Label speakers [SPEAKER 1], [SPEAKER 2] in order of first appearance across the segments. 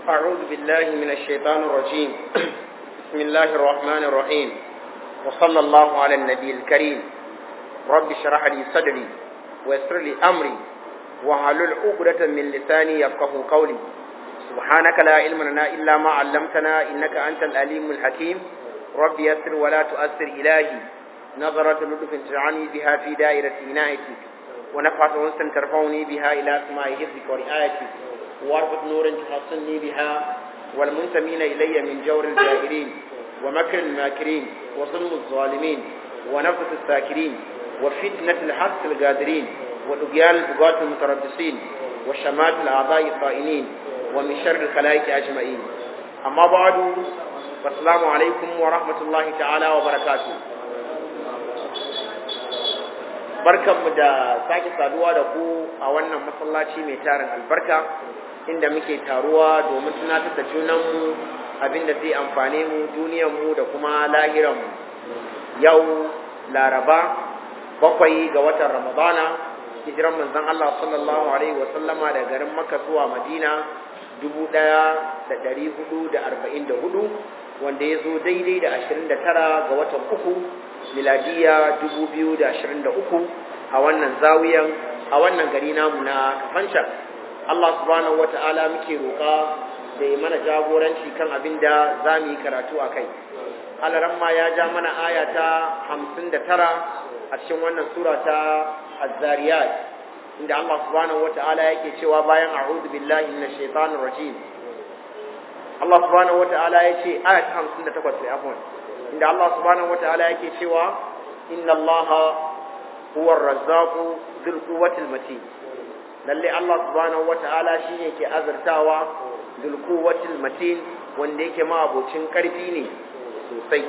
[SPEAKER 1] أعوذ بالله من الشيطان الرجيم بسم الله الرحمن الرحيم وصلى الله على النبي الكريم رب اشرح لي صدري ويسر لي أمري وحلل عقدة من لساني يفقه قولي سبحانك لا علم لنا إلا ما علمتنا إنك أنت الأليم الحكيم رب يسر ولا تؤثر إلهي نظرة لطف تجعلني بها في دائرة عنايتك ونفعة أنسا ترفعني بها إلى سماء حفظك ورعايتك واربط نور تحصني بها والمنتمين إلي من جور الجائرين ومكر الماكرين وظلم الظالمين ونفس الساكرين وفتنة الحق القادرين وطغيان البغاة المتربصين وشمات الأعضاء الطائنين ومن شر الخلائق أجمعين أما بعد والسلام عليكم ورحمة الله تعالى وبركاته barkanmu da sake saduwa da ku a wannan masallaci mai tarin albarka inda muke taruwa domin tunatar da junanmu abinda zai amfane mu duniyarmu da kuma lahiranmu yau laraba bakwai ga watan ramadana hijiran manzon Allah sallallahu alaihi wa sallama daga garin Makka zuwa Madina 1444 wanda ya zo daidai da 29 ga watan uku miladiya 2023 a wannan zawiyan a wannan gari namu na kafancan Allah subhanahu wata'ala muke roƙa da ya mana jagoranci kan abin da za mu yi karatu a kai alaramma ya ja mana aya ta 59 a cikin wannan sura ta az-zariyat inda Allah subhanahu wata'ala yake cewa bayan a'udhu billahi minash shaitanir rajim Allah subhanahu wata'ala yace aya ta 58 sai afwan inda Allah subhanahu wata'ala yake cewa inna Allah huwa ar-razzaqu dhul quwwati matin lalle Allah subhanahu wata'ala shine ke azartawa dhul quwwati matin wanda yake ma abocin karfi ne sosai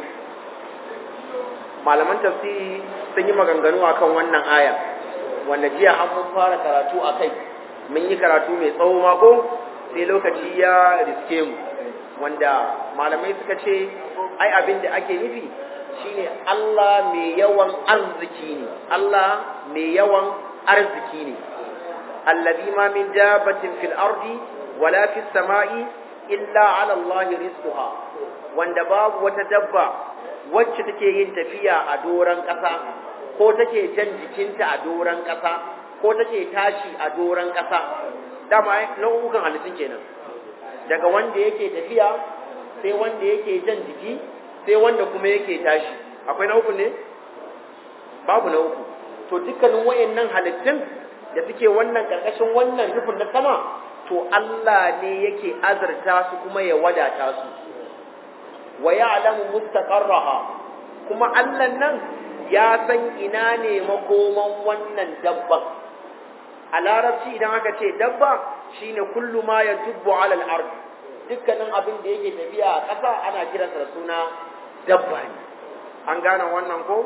[SPEAKER 1] malaman tafsiri sun yi maganganu akan wannan aya wanda jiya an mun fara karatu akai mun yi karatu mai tsawo mako sai lokaci ya riske mu wanda malamai suka ce ai abin da ake nufi shine Allah mai yawan arziki ne Allah mai yawan arziki ne allazi ma min dabatin fil ardi wala fis sama'i illa ala Allah rizquha wanda babu wata dabba wacce take yin tafiya a doran ƙasa ko take jan jikinta a doran ƙasa ko take tashi a doran ƙasa dama nau'ukan halittun kenan daga wanda yake tafiya sai wanda yake jan jiki sai wanda kuma yake tashi akwai na uku ne babu na uku to dukkanin wayannan halittun da suke wannan karkashin wannan rufin na sama to Allah ne yake azurta su kuma ya wadata su wa ya'lamu mustaqarraha kuma Allah nan ya san ina ne makoman wannan dabban a larabci idan aka ce dabba shine kullu ma yatubbu ala al-ard dukkanin abin da yake tafiya a ƙasa ana kiransa da suna dabba ne an gane wannan ko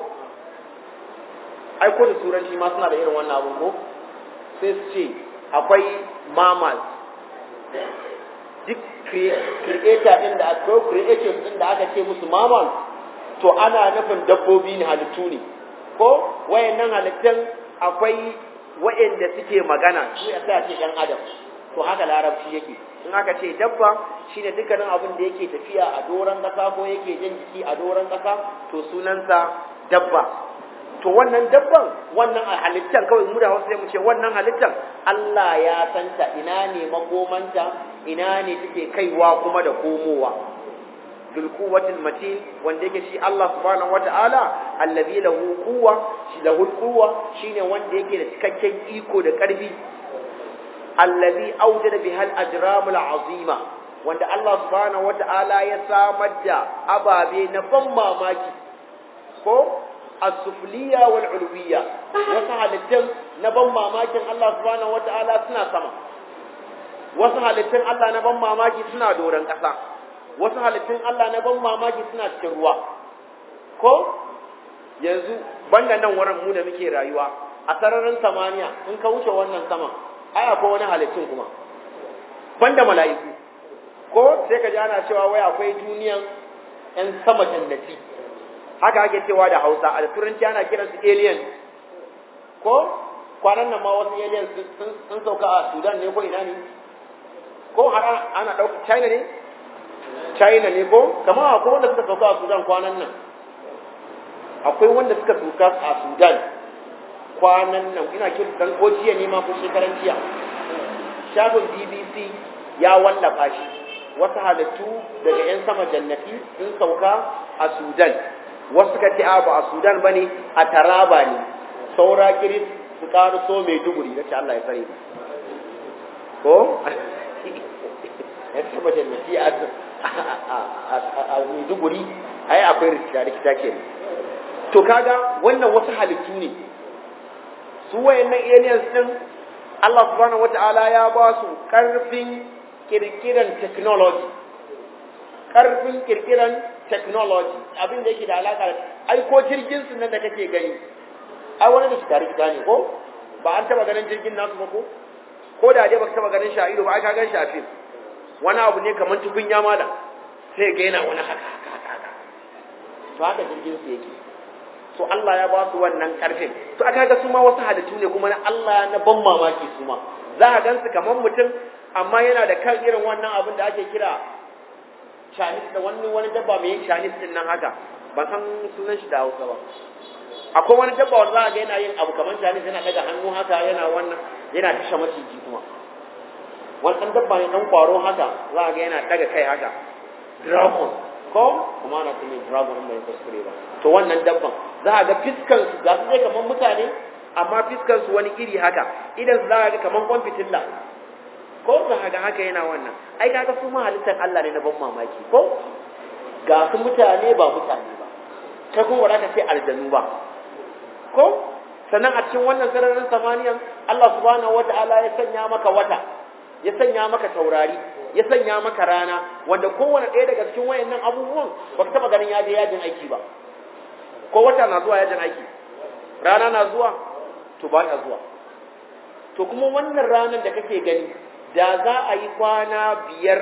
[SPEAKER 1] ai ko da turanci ma suna da irin wannan abin ko sai su ce akwai mammals duk creator din da akwai creators din da aka ce musu mammals to ana nufin dabbobi ne halittu ne ko wayannan halittun akwai wayanda suke magana su ya sai a ce ɗan adam to haka larabci yake in aka ce dabba shine dukkanin abin da yake tafiya a doron ƙasa ko yake jan jiki a doron ƙasa to sunansa dabba to wannan dabban wannan halittar kawai mu da wasu sai mu ce wannan halittar Allah ya santa ina ne makomanta ina ne take kaiwa kuma da komowa bil quwwatil matin wanda yake shi Allah subhanahu wata'ala allazi lahu quwwa shi lahu quwwa shine wanda yake da cikakken iko da karfi allazi awjada bihal ajramul azima wanda Allah subhanahu wata'ala ya samar da ababe na ban mamaki ko as-sufliya wal ulwiya wasu halittun na ban mamakin Allah subhanahu wata'ala suna sama wasu halittun Allah na ban mamaki suna doron ƙasa wasu halittun Allah na ban mamaki suna cikin ruwa ko yanzu banda nan wurin mu da muke rayuwa a sararin samaniya in ka wuce wannan sama ai akwai wani halittun kuma banda mala'iku ko sai ka ji ana cewa wai akwai duniyan yan sama jannati haka ake cewa da Hausa a turanci ana kiransu aliens ko kwanan nan ma wasu aliens sun sauka a Sudan ne ko ina ne ko har ana ɗauka china ne china ne ko kamar akwai wanda suka sauka a sudan kwanan nan akwai wanda suka sauka a sudan kwanan nan ina kira dan ko jiya ne ma ko shekaran jiya shafin bbc ya wallafa shi wasu halittu daga 'yan sama jannati sun sauka a sudan wasu suka ce ba a sudan ba ne a taraba ne saura kiris su ƙaru so mai duguri na ce allah ya tsare ko ya sama jannati a mai duguri ai akwai rikita rikita ke to kaga wannan wasu halittu ne su wayannan aliens din Allah subhanahu wata'ala ya ba su karfin kirkiran technology karfin kirkiran technology abin da yake da alaka da ai ko jirgin su nan da kake gani ai wani da shi tare gida ne ko ba an taba ganin jirgin nasu ba ko ko da dai baka taba ganin shi a ido ba ai ka gan shi a fim wani abu ne kamar tukunya mala sai ga yana wani haka haka haka to haka jirgin su yake to Allah ya ba su wannan karfin to aka ga su ma wasu halittu ne kuma na Allah na ban mamaki su ma za a gansu kamar mutum amma yana da kan irin wannan abin da ake kira Chinese da wani wani dabba mai Chinese din nan haka ban san sunan shi da Hausa ba akwai wani dabba wanda za a ga yana yin abu kamar Chinese yana daga hannu haka yana wannan yana tasha maciji kuma wani ɗan dabba ne ɗan kwaro haka za a ga yana daga kai haka dragon ko kuma ana kuma dragon mai kuskure ba to wannan dabban za a ga fiskan su ga su dai kamar mutane amma fiskan su wani iri haka idan za a ga kamar kwan fitilla ko za a ga haka yana wannan ai kaga su ma halittar Allah ne na ban mamaki ko ga su mutane ba mutane ba kai kuma ba za ka ce aljanu ba ko sannan a cikin wannan sararin samaniyan Allah subhanahu wata'ala ya sanya maka wata ya sanya maka taurari ya sanya maka rana wanda kowane ɗaya daga cikin wayannan abubuwan ba ka taɓa ganin ya je yajin aiki ba ko wata na zuwa yajin aiki rana na zuwa to ba ta zuwa to kuma wannan ranar da kake gani da za a yi kwana biyar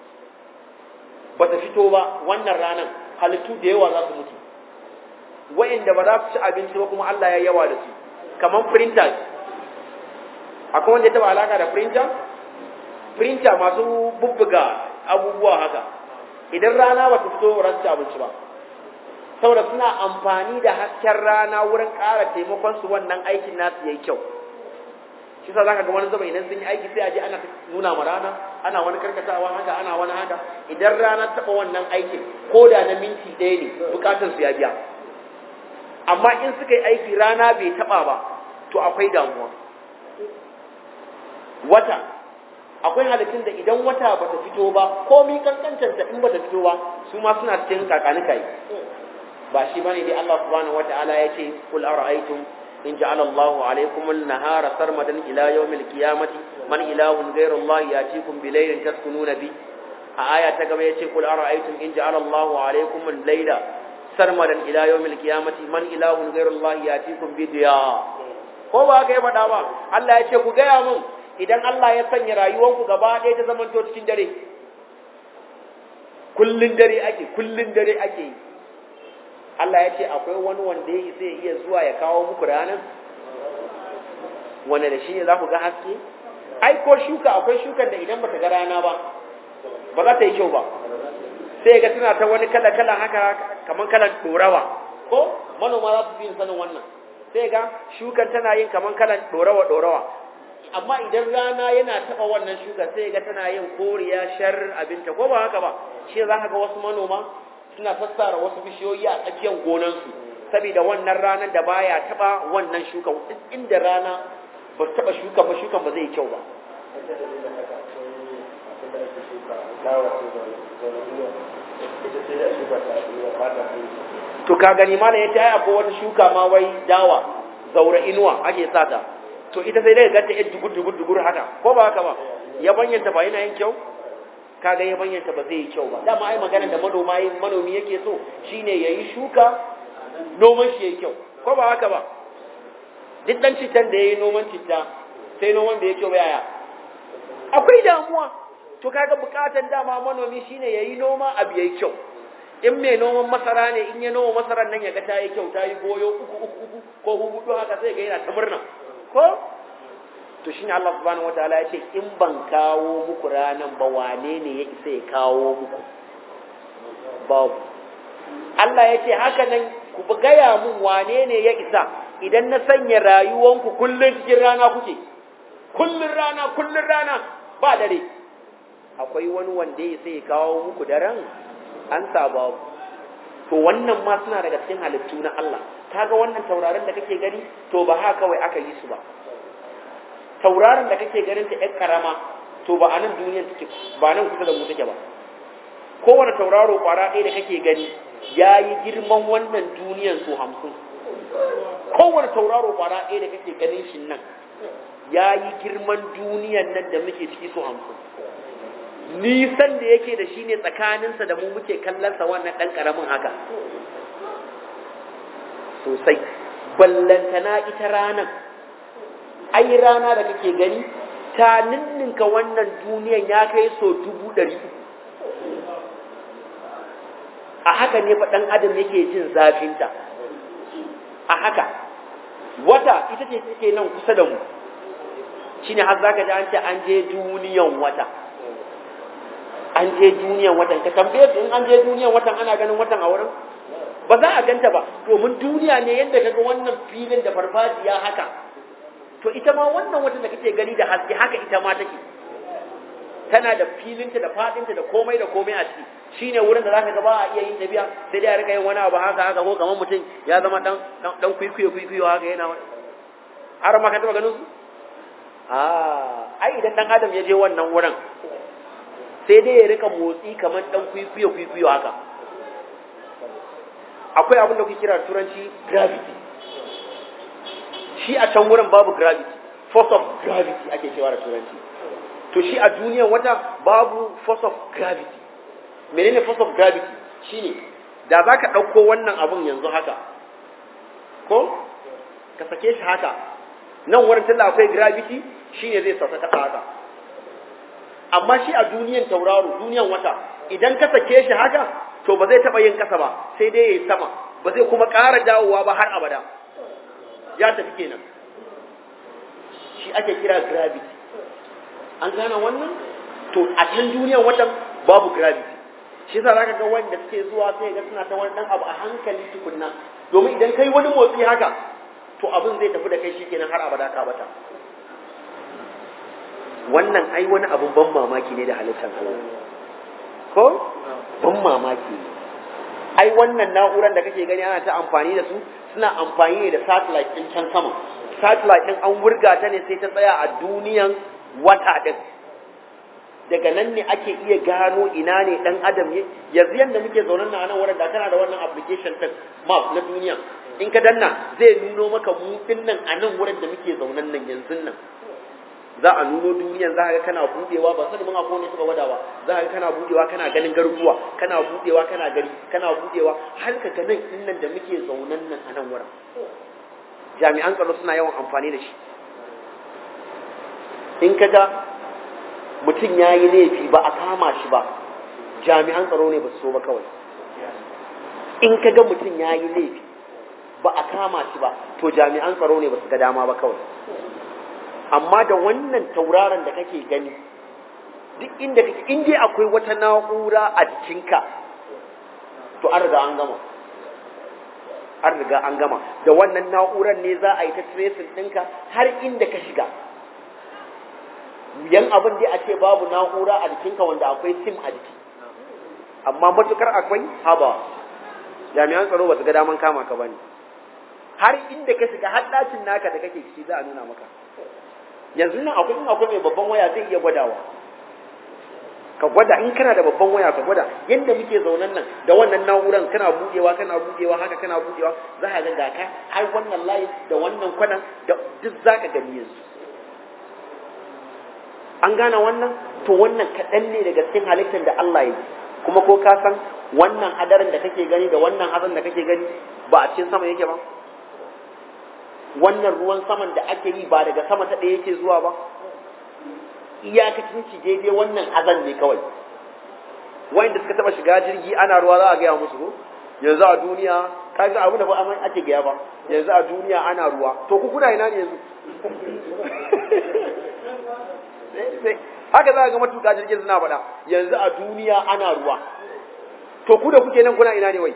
[SPEAKER 1] ba ta fito ba wannan ranar halittu da yawa za su mutu wayanda ba za su ci abinci ba kuma Allah ya yawa da su kamar printers akwai wanda ya taɓa alaka da printer printer masu bubbuga abubuwa haka idan rana ba ta fito ba su abinci ba saboda suna amfani da hasken rana wurin ƙara taimakon su wannan aikin nasu yayi kyau shi sa zaka ga wani zama idan sun yi aiki sai a je ana nuna ma rana ana wani karkatawa haka ana wani haka idan rana taɓa wannan aikin ko da na minti ɗaya ne bukatar su ya biya amma in suka yi aiki rana bai taɓa ba to akwai damuwa wata akwai halittun da idan wata bata fito ba komai kankancanta in bata fito ba su ma suna cikin kakanika yi ba shi bane dai Allah subhanahu wataala ya ce kul ara'aytum in ja'ala Allahu alaykum an-nahara sarmadan ila yawm al-qiyamati man ilahun ghayru Allah yatikum bi laylin taskununa bi a aya ta gaba yace kul ara'aytum in ja'ala Allahu alaykum al-layla sarmadan ila yawm al-qiyamati man ilahun ghayru Allah yatikum bi diya ko ba ka yi faɗa ba Allah ya ce ku gaya mun idan Allah ya sanya rayuwanku gaba ɗaya ta zamanto cikin dare kullun dare ake kullun dare ake yi Allah ya ce akwai wani wanda ya isa iya zuwa ya kawo muku ranar wanda da shi ne za ku ga haske ai ko shuka akwai shukan da idan bata ga rana ba ba za ta yi kyau ba sai ga tana ta wani kala kala haka kamar kalan dorawa ko manoma za su fi sanin wannan sai ga shukan tana yin kamar kalan dorawa dorawa amma idan rana yana taba wannan shuka sai ga tana yin koriya shar abinta ko ba haka ba shi za ka ga wasu manoma suna sassara wasu bishiyoyi a tsakiyar gonansu saboda wannan ranar da baya taba wannan shukan inda rana ba su taba shukan ba shukan ba zai yi kyau ba to ka gani mana ya ce ai akwai wata shuka ma wai dawa zaura inuwa ake sata to ita sai dai ganta yar dugur dugur dugur haka ko ba haka ba ya banyanta ba yana yin kyau kaga ya banyanta ba zai yi kyau ba dama ai magana da manoma yin manomi yake so shine yayi shuka noman shi yayi kyau ko ba haka ba duk dan citan da yayi noman citta sai noman da yake kyau yaya akwai damuwa to kaga bukatan dama manomi shine yayi noma abu yayi kyau in mai noman masara ne in ya noma masarar nan ya ga ta yi kyau ta yi goyo uku uku uku ko hudu haka sai ga yana ta murna ko to shine Allah subhanahu wataala ya ce in ban kawo muku ranan ba wane ne ya isa ya kawo muku babu Allah ya ce haka nan ku gaya mun wane ne ya isa idan na sanya rayuwanku kullun cikin rana kuke kullun rana kullun rana ba dare akwai wani wanda ya sai ya kawo muku daren an babu to wannan ma suna daga cikin halittu na Allah kaga wannan tauraron da kake gani to ba haka kawai aka yi su ba tauraron da kake ganin ta ƴar karama to ba a nan duniyar take ba nan kusa da mu take ba kowane tauraro kwara ɗaya da kake gani ya yi girman wannan duniyar su hamsin kowane tauraro kwara ɗaya da kake ganin shi nan ya yi girman duniyar nan da muke ciki su hamsin nisan da yake da shi ne tsakaninsa da mu muke kallonsa wannan ɗan ƙaramin haka sosai ballantana ita ranar ai rana da kake gani ta ninninka wannan duniyan ya kai so dubu ɗari a haka ne fa ɗan adam yake jin zafinta a haka wata ita ce take nan kusa da mu shine har zaka ji an ce an je duniyan wata an je duniyan watan ka tambaye su in an je duniyan watan ana ganin watan a wurin ba za a ganta ba domin duniya ne yadda kaga wannan filin da farfajiya haka to ita ma wannan watan da kake gani da haske haka ita ma take tana da filinta da fadinta da komai da komai a ciki shine wurin da zaka ga ba a iya yin tafiya sai dai a rika yin wani abu haka haka ko kamar mutum ya zama dan dan kwikwiyo kwikwiyo haka yana wani har ma ka taba ganin su ah ai idan dan adam ya je wannan wurin sai dai ya rika motsi kamar dan kwikwiyo kwikwiyo haka akwai abin da kuke kira turanci gravity shi a can wurin babu gravity force of gravity ake cewa da turanci to shi a duniyar wata babu force of gravity menene force of gravity shine da za ka ɗauko wannan abun yanzu haka ko ka sake shi haka nan wurin tunda akwai gravity shine zai sauka kasa haka amma shi a duniyar tauraro duniyar wata idan ka sake shi haka to ba zai taɓa yin kasa ba sai dai ya yi sama ba zai kuma ƙara dawowa ba har abada ya tafi kenan shi ake kira gravity an gane wannan to a can duniyar watan babu gravity shi yasa zaka ga wanda suke zuwa sai ga suna ta wani dan abu a hankali tukunna domin idan kai wani motsi haka to abin zai tafi da kai shikenan har abada ka bata wannan ai wani abun ban mamaki ne da halittar Allah ko ban mamaki ai wannan na'urar da kake gani ana ta amfani da su suna amfani ne da satellite din can sama satellite din an wurga ta ne sai ta tsaya a duniyan wata din daga nan ne ake iya gano ina ne dan adam ne yanzu yanda muke zaune na nan wurin da kana da wannan application din map na duniya in ka danna zai nuno maka mu nan a nan wurin da muke zaunen nan yanzu nan za a nuno duniyan za ka ga kana budewa ba sani mun akwai wanda suka gwada ba za ka ga kana budewa kana ganin garuruwa kana budewa kana gari kana budewa har ka ga nan din nan da muke zaunen nan a nan wurin jami'an tsaro suna yawan amfani da shi in ka ga mutum ya yi laifi ba a kama shi ba jami'an tsaro ne ba su so ba kawai in ka ga mutum ya yi laifi ba a kama shi ba to jami'an tsaro ne ba su ga dama ba kawai amma da wannan tauraron da kake gani duk inda kake in dai akwai wata na'ura a jikinka to an riga an gama an riga an gama da wannan na'urar ne za a yi ta tracing ɗinka har inda ka shiga yan abin dai a ce babu na'ura a jikinka wanda akwai sim a jiki amma matukar akwai haba jami'an tsaro ba su ga daman kama ka bane har inda ka shiga har ɗakin naka da kake ciki za a nuna maka yanzu nan akwai in akwai mai babban waya zai iya gwadawa ka gwada in kana da babban waya ka gwada yadda muke zaunan nan da wannan na'uran kana budewa kana budewa haka kana budewa za ka ga gaka har wannan layi da wannan kwanan da duk za ka gani yanzu an gane wannan to wannan kaɗan ne daga cikin halittar da Allah ya yi kuma ko ka san wannan hadarin da kake gani da wannan hazan da kake gani ba a cikin sama yake ba wannan ruwan saman da ake yi ba daga sama ta ɗaya yake zuwa ba iyakacin ci daidai wannan hazan ne kawai wanda suka taba shiga jirgi ana ruwa za a gaya musu ko yanzu a duniya ka ga abu da ba amma ake gaya ba yanzu a duniya ana ruwa to ku kuna ina ne yanzu haka za ka ga matuƙa jirgin suna faɗa yanzu a duniya ana ruwa to ku da kuke nan kuna ina ne wai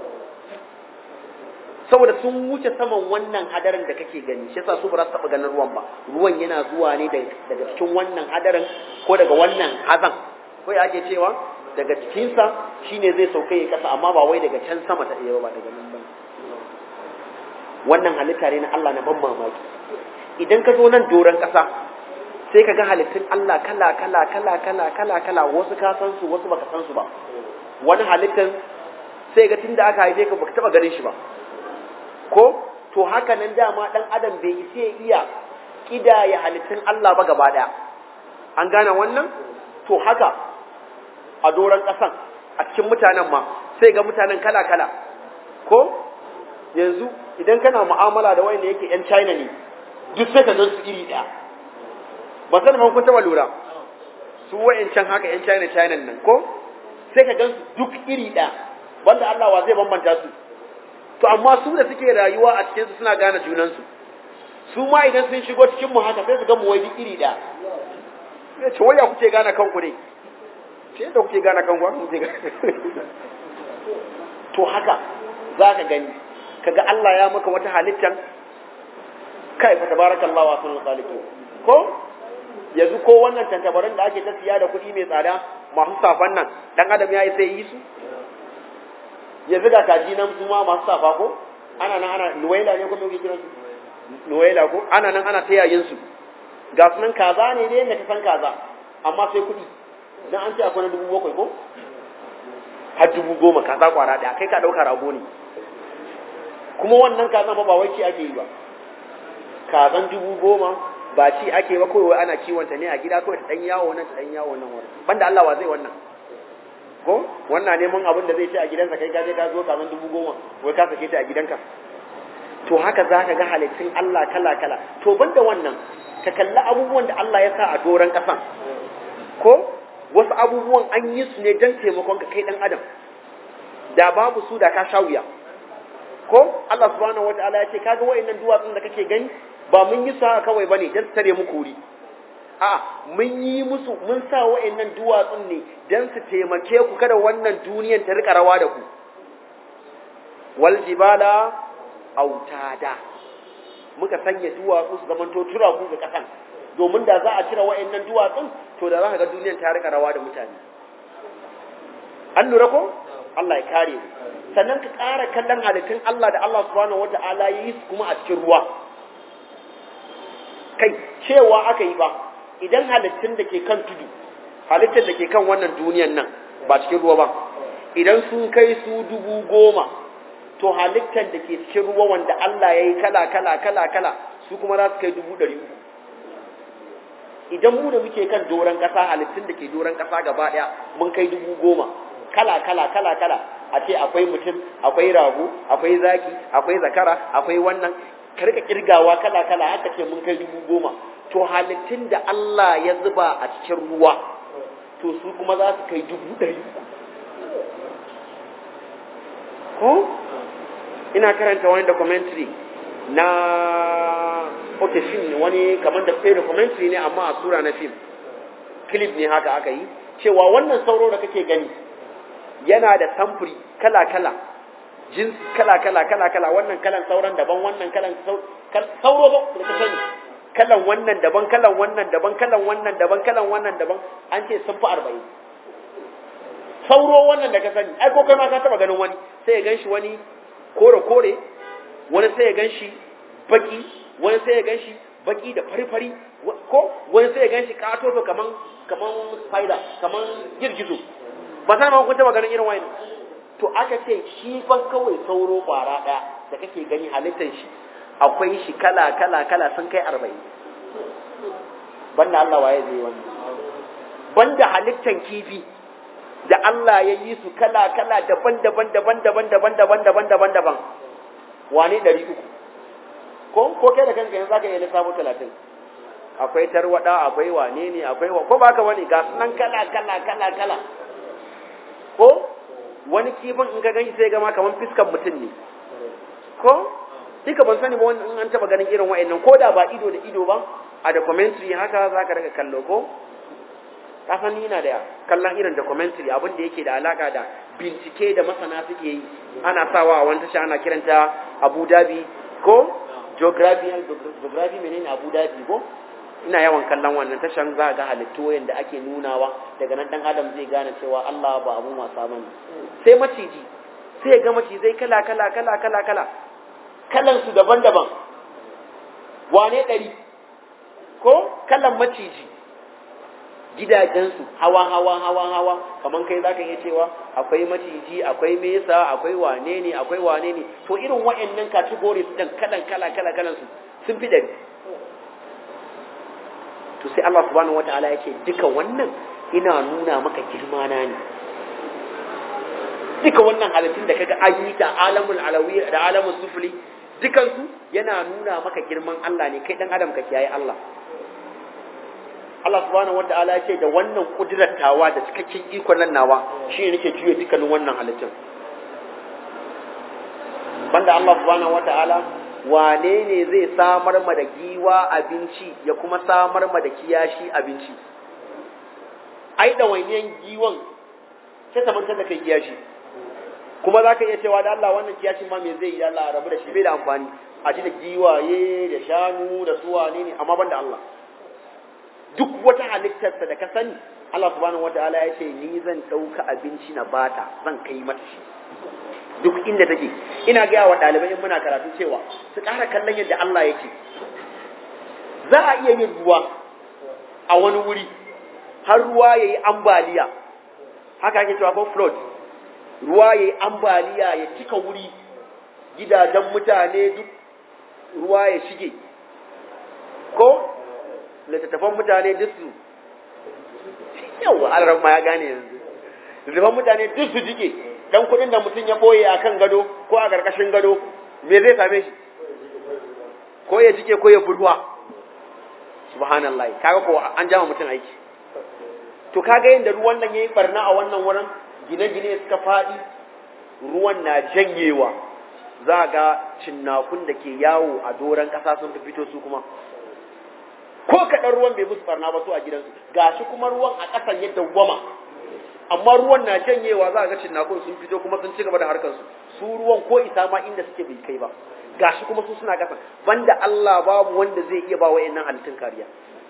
[SPEAKER 1] saboda sun wuce saman wannan hadarin da kake gani shi yasa su ba za su taɓa ganin ruwan ba ruwan yana zuwa ne daga cikin wannan hadarin ko daga wannan hazan ko ya ake cewa daga cikinsa shine zai sauka ya kasa amma ba wai daga can sama ta iya ba daga nan ba wannan halitta ne na Allah na ban mamaki idan ka zo nan doron ƙasa sai ka ga halittun Allah kala kala kala kala kala kala wasu ka san su wasu baka san su ba wani halittan sai ga tunda aka haife ka baka taba ganin shi ba ko to haka nan dama dan adam bai isa ya iya kidaya halittun Allah ba gaba daya an gane wannan to haka a doron ƙasan a cikin mutanen ma sai ga mutanen kala kala ko yanzu idan kana mu'amala da wanda yake yan China ne duk sai ka gan su iri daya ba san kun taba lura su wayancan haka yan China China nan ko sai ka gan su duk iri daya banda Allah wa zai bambanta su to amma su da suke rayuwa a cikin su suna gane junan su su ma idan sun shigo cikin mu haka sai su ga mu wai duk iri daya sai ce waya kuke gane kanku ne ce da kuke gane kanku haka kuke gane to haka za ka gani kaga Allah ya maka wata halittar kai fa tabarakallahu wa sunul khaliqin ko yanzu ko wannan tantabarin da ake ta siya da kuɗi mai tsada masu safan nan dan adam ya yi sai yi su yanzu ga kaji nan su ma masu safa ko ana nan ana nuwaila ne ko me kuke kiransu nuwaila ko ana nan ana tayayin su ga sunan kaza ne dai yadda ka san kaza amma sai kuɗi dan an ce akwai na dubu bakwai ko har dubu goma kaza kwara ɗaya kai ka ɗauka rago ne kuma wannan kazan ba wai ci ake yi ba kazan dubu goma ba ci ake ba kawai ana kiwonta ne a gida kawai ta dan yawo nan ta dan yawo nan wani banda Allah wa zai wannan ko wannan neman abin da zai ci a gidansa kai ka je ka zo kazan dubu goma wai ka sake ta a gidanka to haka za ka ga halittun Allah kala kala to banda wannan ka kalli abubuwan da Allah ya sa a doron ƙasan ko wasu abubuwan an yi su ne don taimakon ka kai dan adam da babu su da ka sha wuya ko Allah subhanahu wataala ya ce kaga wayannan duwatsun da kake gani ba mun yi su haka kawai bane dan tare muku wuri a mun yi musu mun sa wayannan duwatsun ne dan su taimake ku kada wannan duniyan ta rika rawa da ku wal jibala autada muka sanya duwatsu su zamanto tura ku ga kasan domin da za a cire wayannan duwatsun to da za ka ga duniyan ta rika rawa da mutane an lura ko Allah ya kare mu sannan ka ƙara kallon halittun Allah da Allah subhanahu wata'ala ya yi su kuma a cikin ruwa kai cewa aka yi ba idan halittun da ke kan tudu halittun da ke kan wannan duniyan nan ba cikin ruwa ba idan sun kai su dubu goma to halittar da ke cikin ruwa wanda Allah ya yi kala kala kala kala su kuma za su kai dubu ɗari uku idan mu da muke kan doron ƙasa halittun da ke doron ƙasa gaba ɗaya mun kai dubu goma kala kala kala kala a ce akwai mutum akwai rago akwai zaki akwai zakara akwai wannan karka kirgawa kala kala haka ce mun kai dubu goma to halittun da Allah ya zuba a cikin ruwa to su kuma za su kai dubu ɗari ko ina karanta wani documentary na okay film wani kamar da sai documentary ne amma a sura na film clip ne haka aka yi cewa wannan sauro da kake gani yana da samfuri kala-kala jinsi kala-kala kala-kala wannan kalan sauran daban wannan kalan sauro ba da ka sani kalan wannan daban kalan wannan daban kalan wannan daban kalan wannan daban an ce sun fi arba'in sauro wannan da ka sani ai ko kai ma ka taba ganin wani sai ya ganshi wani kore-kore wani sai ya ganshi baki wani sai ya ganshi baki da fari-fari ko wani sai ya ganshi katoto kaman kaman spider kaman girgizo ba sai ma kun taba ganin irin wani to aka ce shi fa kawai sauro kwara daya da kake gani halittar shi akwai shi kala kala kala sun kai 40 banda Allah waye zai wannan banda halittar kifi da Allah ya yi su kala kala daban daban daban daban daban daban daban daban daban wane 300 ko ko kai da kanka yanzu zaka iya lissafo 30 akwai tarwada akwai wane ne akwai ko ba ka wani ga sunan kala kala kala kala ko wani kifin in ka gani sai gama kamar fiskan mutum ne ko duka ban sani ba wani in an taba ganin irin wa'annan ko da ba ido da ido ba a documentary haka za ka daga kallo ko kasan ni na da kallon irin documentary abin da yake da alaka da bincike da masana suke yi ana sawa a wani tasha ana kiranta abu dhabi ko geography geography menene abu dhabi ko ina yawan kallon wannan tashan za ga halittu yadda ake nunawa daga nan dan adam zai gane cewa Allah ba abun wasa bane sai maciji sai ga macizai kala kala kala kala kala kalan su daban-daban wane ɗari ko kalan maciji gidajensu hawa hawa hawa hawa kaman kai zaka iya cewa akwai maciji akwai mesa akwai wane ne akwai wane ne to irin wa'annan categories din kalan kala kala kalan su sun fi dari to sai Allah subhanahu wataala ya ce duka wannan ina nuna maka girma na ne duka wannan halittun da kaga an yi ta alamul alawi da alamul sufli dukansu yana nuna maka girman Allah ne kai dan adam ka kiyaye Allah Allah subhanahu wataala ya ce da wannan kudiratawa da cikakken ikon nan nawa shi ne nake juya dukkanin wannan halittun banda Allah subhanahu wataala wane ne zai samar ma da giwa abinci ya kuma samar ma da kiyashi abinci ai da wainiyan giwan sai ta mantar da kai kiyashi kuma za ka iya cewa da Allah wannan kiyashin ma me zai yi Allah rabu da shi bai da amfani a ci da giwaye da shanu da su wane ne amma ban da Allah duk wata halittarsa da ka sani Allah subhanahu wataala ya ce ni zan ɗauka abinci na bata zan kai mata shi duk inda take ina gaya wa ɗalibai in muna karatu cewa su ƙara kallon yadda Allah yake za a iya yin ruwa a wani wuri har ruwa ya yi ambaliya haka ake cewa ko flood ruwa ya yi ambaliya ya cika wuri gidajen mutane duk ruwa ya shige ko littattafan mutane duk su yau alarar ma ya gane yanzu littattafan mutane duk su jike dan kudin da mutum ya boye a kan gado ko a ƙarƙashin gado me zai same shi ko ya jike ko ya burwa subhanallah kaga ko an jama mutum aiki to kaga yadda ruwan nan yayi barna a wannan wurin gine-gine suka faɗi ruwan na janyewa za ga cinnakun da ke yawo a doron ƙasa sun fi fito su kuma ko kaɗan ruwan bai musu barna ba su a gidansu gashi kuma ruwan a ƙasan yadda gwama amma ruwan na janyewa za ga cinnakun sun fito kuma sun ci gaba da harkarsu su ruwan ko isa ma inda suke bai kai ba gashi kuma su suna ƙasan banda Allah babu wanda zai iya ba wa'annan halittun kariya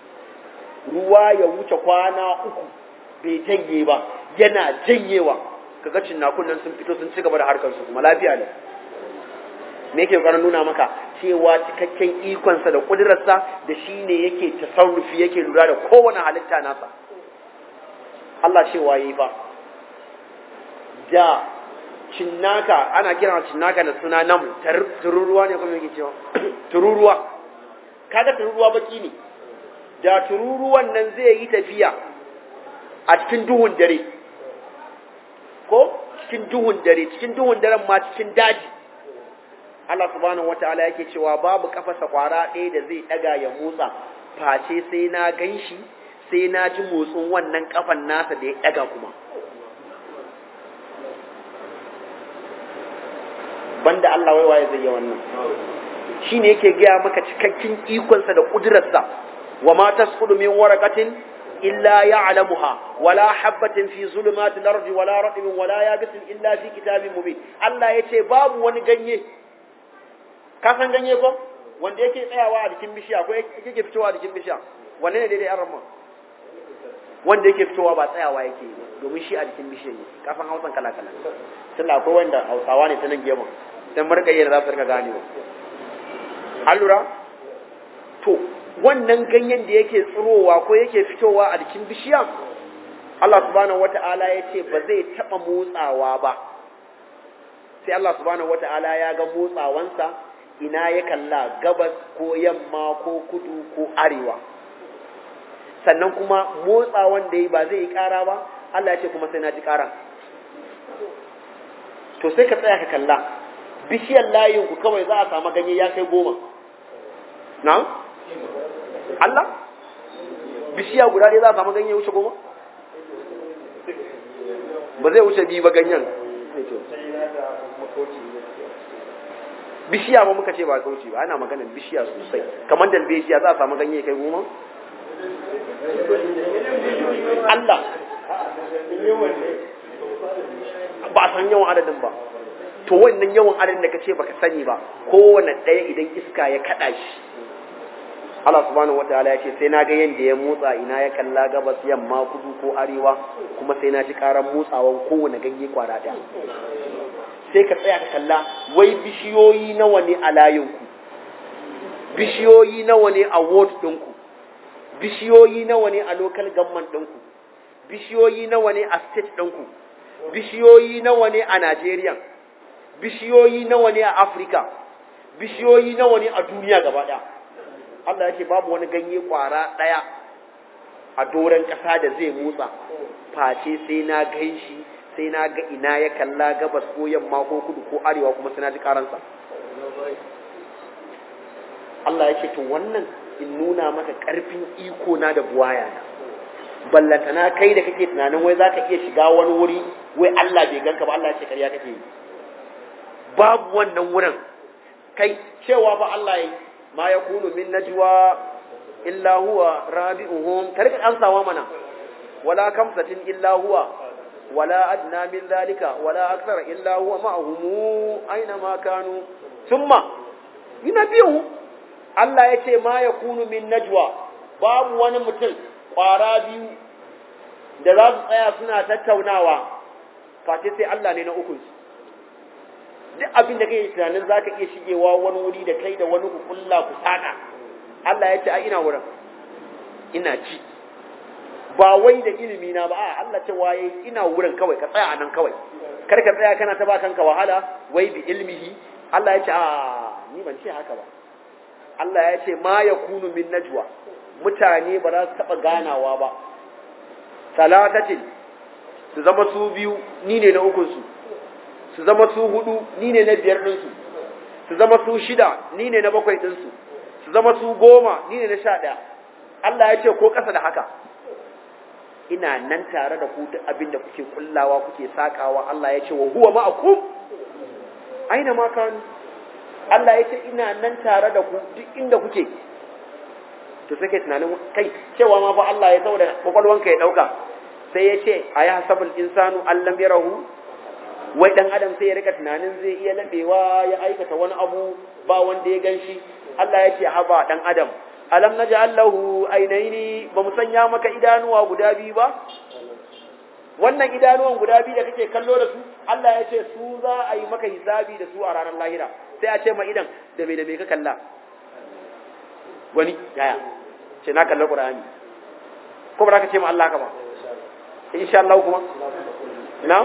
[SPEAKER 1] ruwa ya wuce kwana uku bai janye ba yana janyewa kaga cinnakun nan sun fito sun ci gaba da harkarsu kuma lafiya ne me yake ƙoƙarin nuna maka cewa cikakken ikonsa da ƙudurarsa da shi ne yake tasarrufi yake lura da kowane halitta nasa Allah cewa yi ba da cinnaka ana kira cinnaka da suna nam tururuwa ne kuma yake cewa tururuwa kaga tururuwa baki ne da tururuwan nan zai yi tafiya a cikin duhun dare ko cikin duhun dare cikin duhun daren ma cikin daji Allah subhanahu wataala yake cewa babu kafasa kwara ɗaya da zai ɗaga ya motsa face sai na ganshi sai na ji motsin wannan kafan nasa da ya ɗaga kuma banda Allah wai waye zai yi wannan shine yake gaya maka cikakken ikonsa da kudurarsa wa ma tasqudu min waraqatin illa ya'lamuha wala habatin fi zulumatil ardi wala ratbin wala yabisin illa fi kitabin mubin Allah yace babu wani ganye ka san ganye ko wanda yake tsayawa a jikin bishiya ko yake fitowa a jikin bishiya wanne ne daidai an ramma wanda yake fitowa ba tsayawa yake domin shi a jikin bishiya ne ka san hausan kala kala tunda akwai wanda hausawa ne ta nan gefen dan markaye da za su rika gane ba allura to wannan ganyen da yake tsirowa ko yake fitowa a jikin bishiya Allah subhanahu wata'ala ya ce ba zai taɓa motsawa ba sai Allah subhanahu wata'ala ya ga motsawansa ina ya kalla gabas ko yamma ko kudu ko arewa sannan kuma motsawan da yi ba zai yi ƙara ba Allah ya ce kuma sai na ji ƙara to sai ka tsaya ka kalla bishiyar layin ku kawai za a samu ganye ya kai goma na? Allah? bishiya guda ɗaya za a samu ganye wuce goma? ba zai wuce biyu ba ganyen bishiya ma muka ce ba kauce ba ana maganar bishiya sosai kamar dalbejiya za a samu ganye kai goma Allah ba a san yawan adadin ba to wannan yawan adadin da kace baka sani ba kowane ɗaya idan iska ya kada shi Allah subhanahu wataala ya ce sai na ga yanda ya motsa ina ya kalla gabas yamma kudu ko arewa kuma sai na ji karan motsawan kowane ganye kwara ɗaya sai ka tsaya ka kalla wai bishiyoyi nawa ne a layinku bishiyoyi nawa ne a ward ɗinku bishiyoyi nawa ne a local government ɗinku bishiyoyi nawa ne a state ɗinku bishiyoyi nawa ne a Najeriya bishiyoyi nawa ne a Afirka bishiyoyi nawa ne a duniya gaba ɗaya Allah ya ce babu wani ganye ƙwara ɗaya a doron ƙasa da zai motsa face sai na gan shi sai na ga ina ya kalla gabas ko yamma ko kudu ko arewa kuma sai na ji karansa Allah ya ce to wannan in nuna maka ƙarfin iko na da buwaya na ballantana kai da kake tunanin wai zaka iya shiga wani wuri wai Allah bai ganka ba Allah ya ce ƙarya kake yi babu wannan wurin kai cewa ba Allah ya ma yakunu min najwa illa huwa rabi'uhum karka ansawa mana wala kamsatin illa huwa ولا أدنى من ذلك ولا أكثر إلا هو معهم أينما كانوا ثم ينبيهم Allah ya ce ma ya kunu min najwa babu wani mutum ƙwara biyu da za su tsaya suna tattaunawa face sai Allah ne na ukunsu duk abin da kai tunanin za ka iya shigewa wani wuri da kai da wani ku kulla ku saka Allah ya ce a ina wurin ina ci ba wai da ilimi na ba a Allah ce waye ina wurin kawai ka tsaya anan kawai kar ka tsaya kana ta ba kanka wahala wai bi ilmihi Allah ya ce a ni ban ce haka ba Allah ya ce ma yakunu min najwa mutane ba za su taba ganawa ba salatatin su zama su biyu ni ne na ukun su su zama su hudu ni ne na biyar din su su zama su shida ni ne na bakwai din su su zama su goma ni ne na sha ɗaya Allah ya ce ko ƙasa da haka ina nan tare da ku duk abin da kuke kullawa kuke sakawa Allah ya ce wa huwa ma'akum aina ma kanu Allah ya ce ina nan tare da ku duk inda kuke to sai kai tunanin kai cewa ma fa Allah ya saboda kwakwalwanka ya dauka sai ya ce a yi hasabul insanu allam yarahu wai dan adam sai ya rika tunanin zai iya labewa ya aikata wani abu ba wanda ya ganshi Allah ya ce haba dan adam alam naj'al lahu aynaini ba mu sanya maka idanuwa guda biyu ba wannan idanuwan guda biyu da kake kallo da su Allah ya ce su za a yi maka hisabi da su a ranar lahira sai a ce ma idan da me da me ka kalla wani yaya ce na kalla qur'ani ko ba ka ce ma Allah ka ba insha Allah kuma na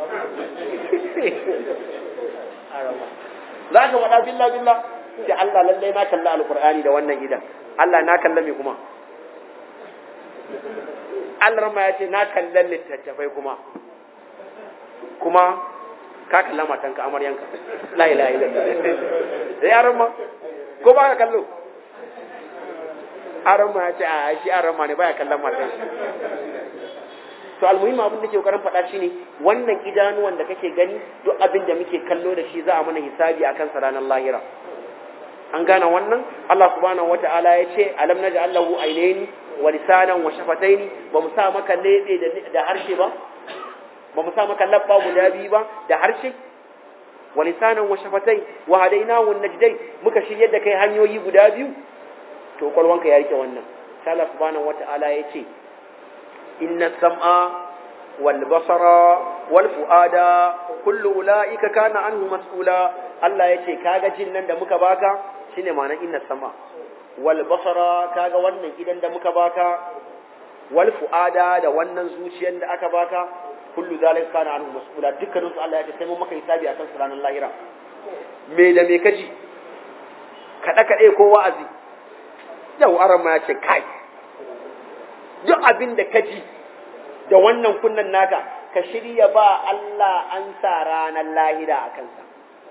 [SPEAKER 1] za ka wada billah billah ce Allah lallai na kalla alqur'ani da wannan idan Allah na kalla me kuma Allah ma ya ce na kalla littattafai kuma kuma ka kalla matanka amaryanka la ilaha illallah da yaran ma ko ba ka kallo aran ma ya ce a shi aran ma ne baya kallon matan to almuhimmi abin da ke kokarin faɗa shine wannan idanuwan da kake gani duk abin da muke kallo da shi za a mana hisabi akan sa ranar lahira an gane wannan Allah subhanahu wata'ala ya ce alam naj'al lahu aynayn wa lisanan wa shafatayn ba mu sa maka lebe da harshe ba ba mu sa maka labba guda biyu ba da harshe wa lisanan wa shafatai wa hadainahu najdain muka shiryar da kai hanyoyi guda biyu to kwalwanka ya rike wannan sai Allah subhanahu wata'ala ya ce inna sam'a wal basara wal fuada kullu ulaika kana anhu mas'ula Allah ya ce kaga jin nan da muka baka shine ma'anar inna sama wal basara kaga wannan idan da muka baka wal fuada da wannan zuciyar da aka baka kullu zalika kana anhu mas'ula dukkanin su Allah ya ce sai mun maka hisabi akan su ranar lahira me da me kaji kada kade ko wa'azi yau aran ma ya ce kai duk abin da kaji da wannan kunnan naka ka shirya ba Allah an sa ranar lahira a kansa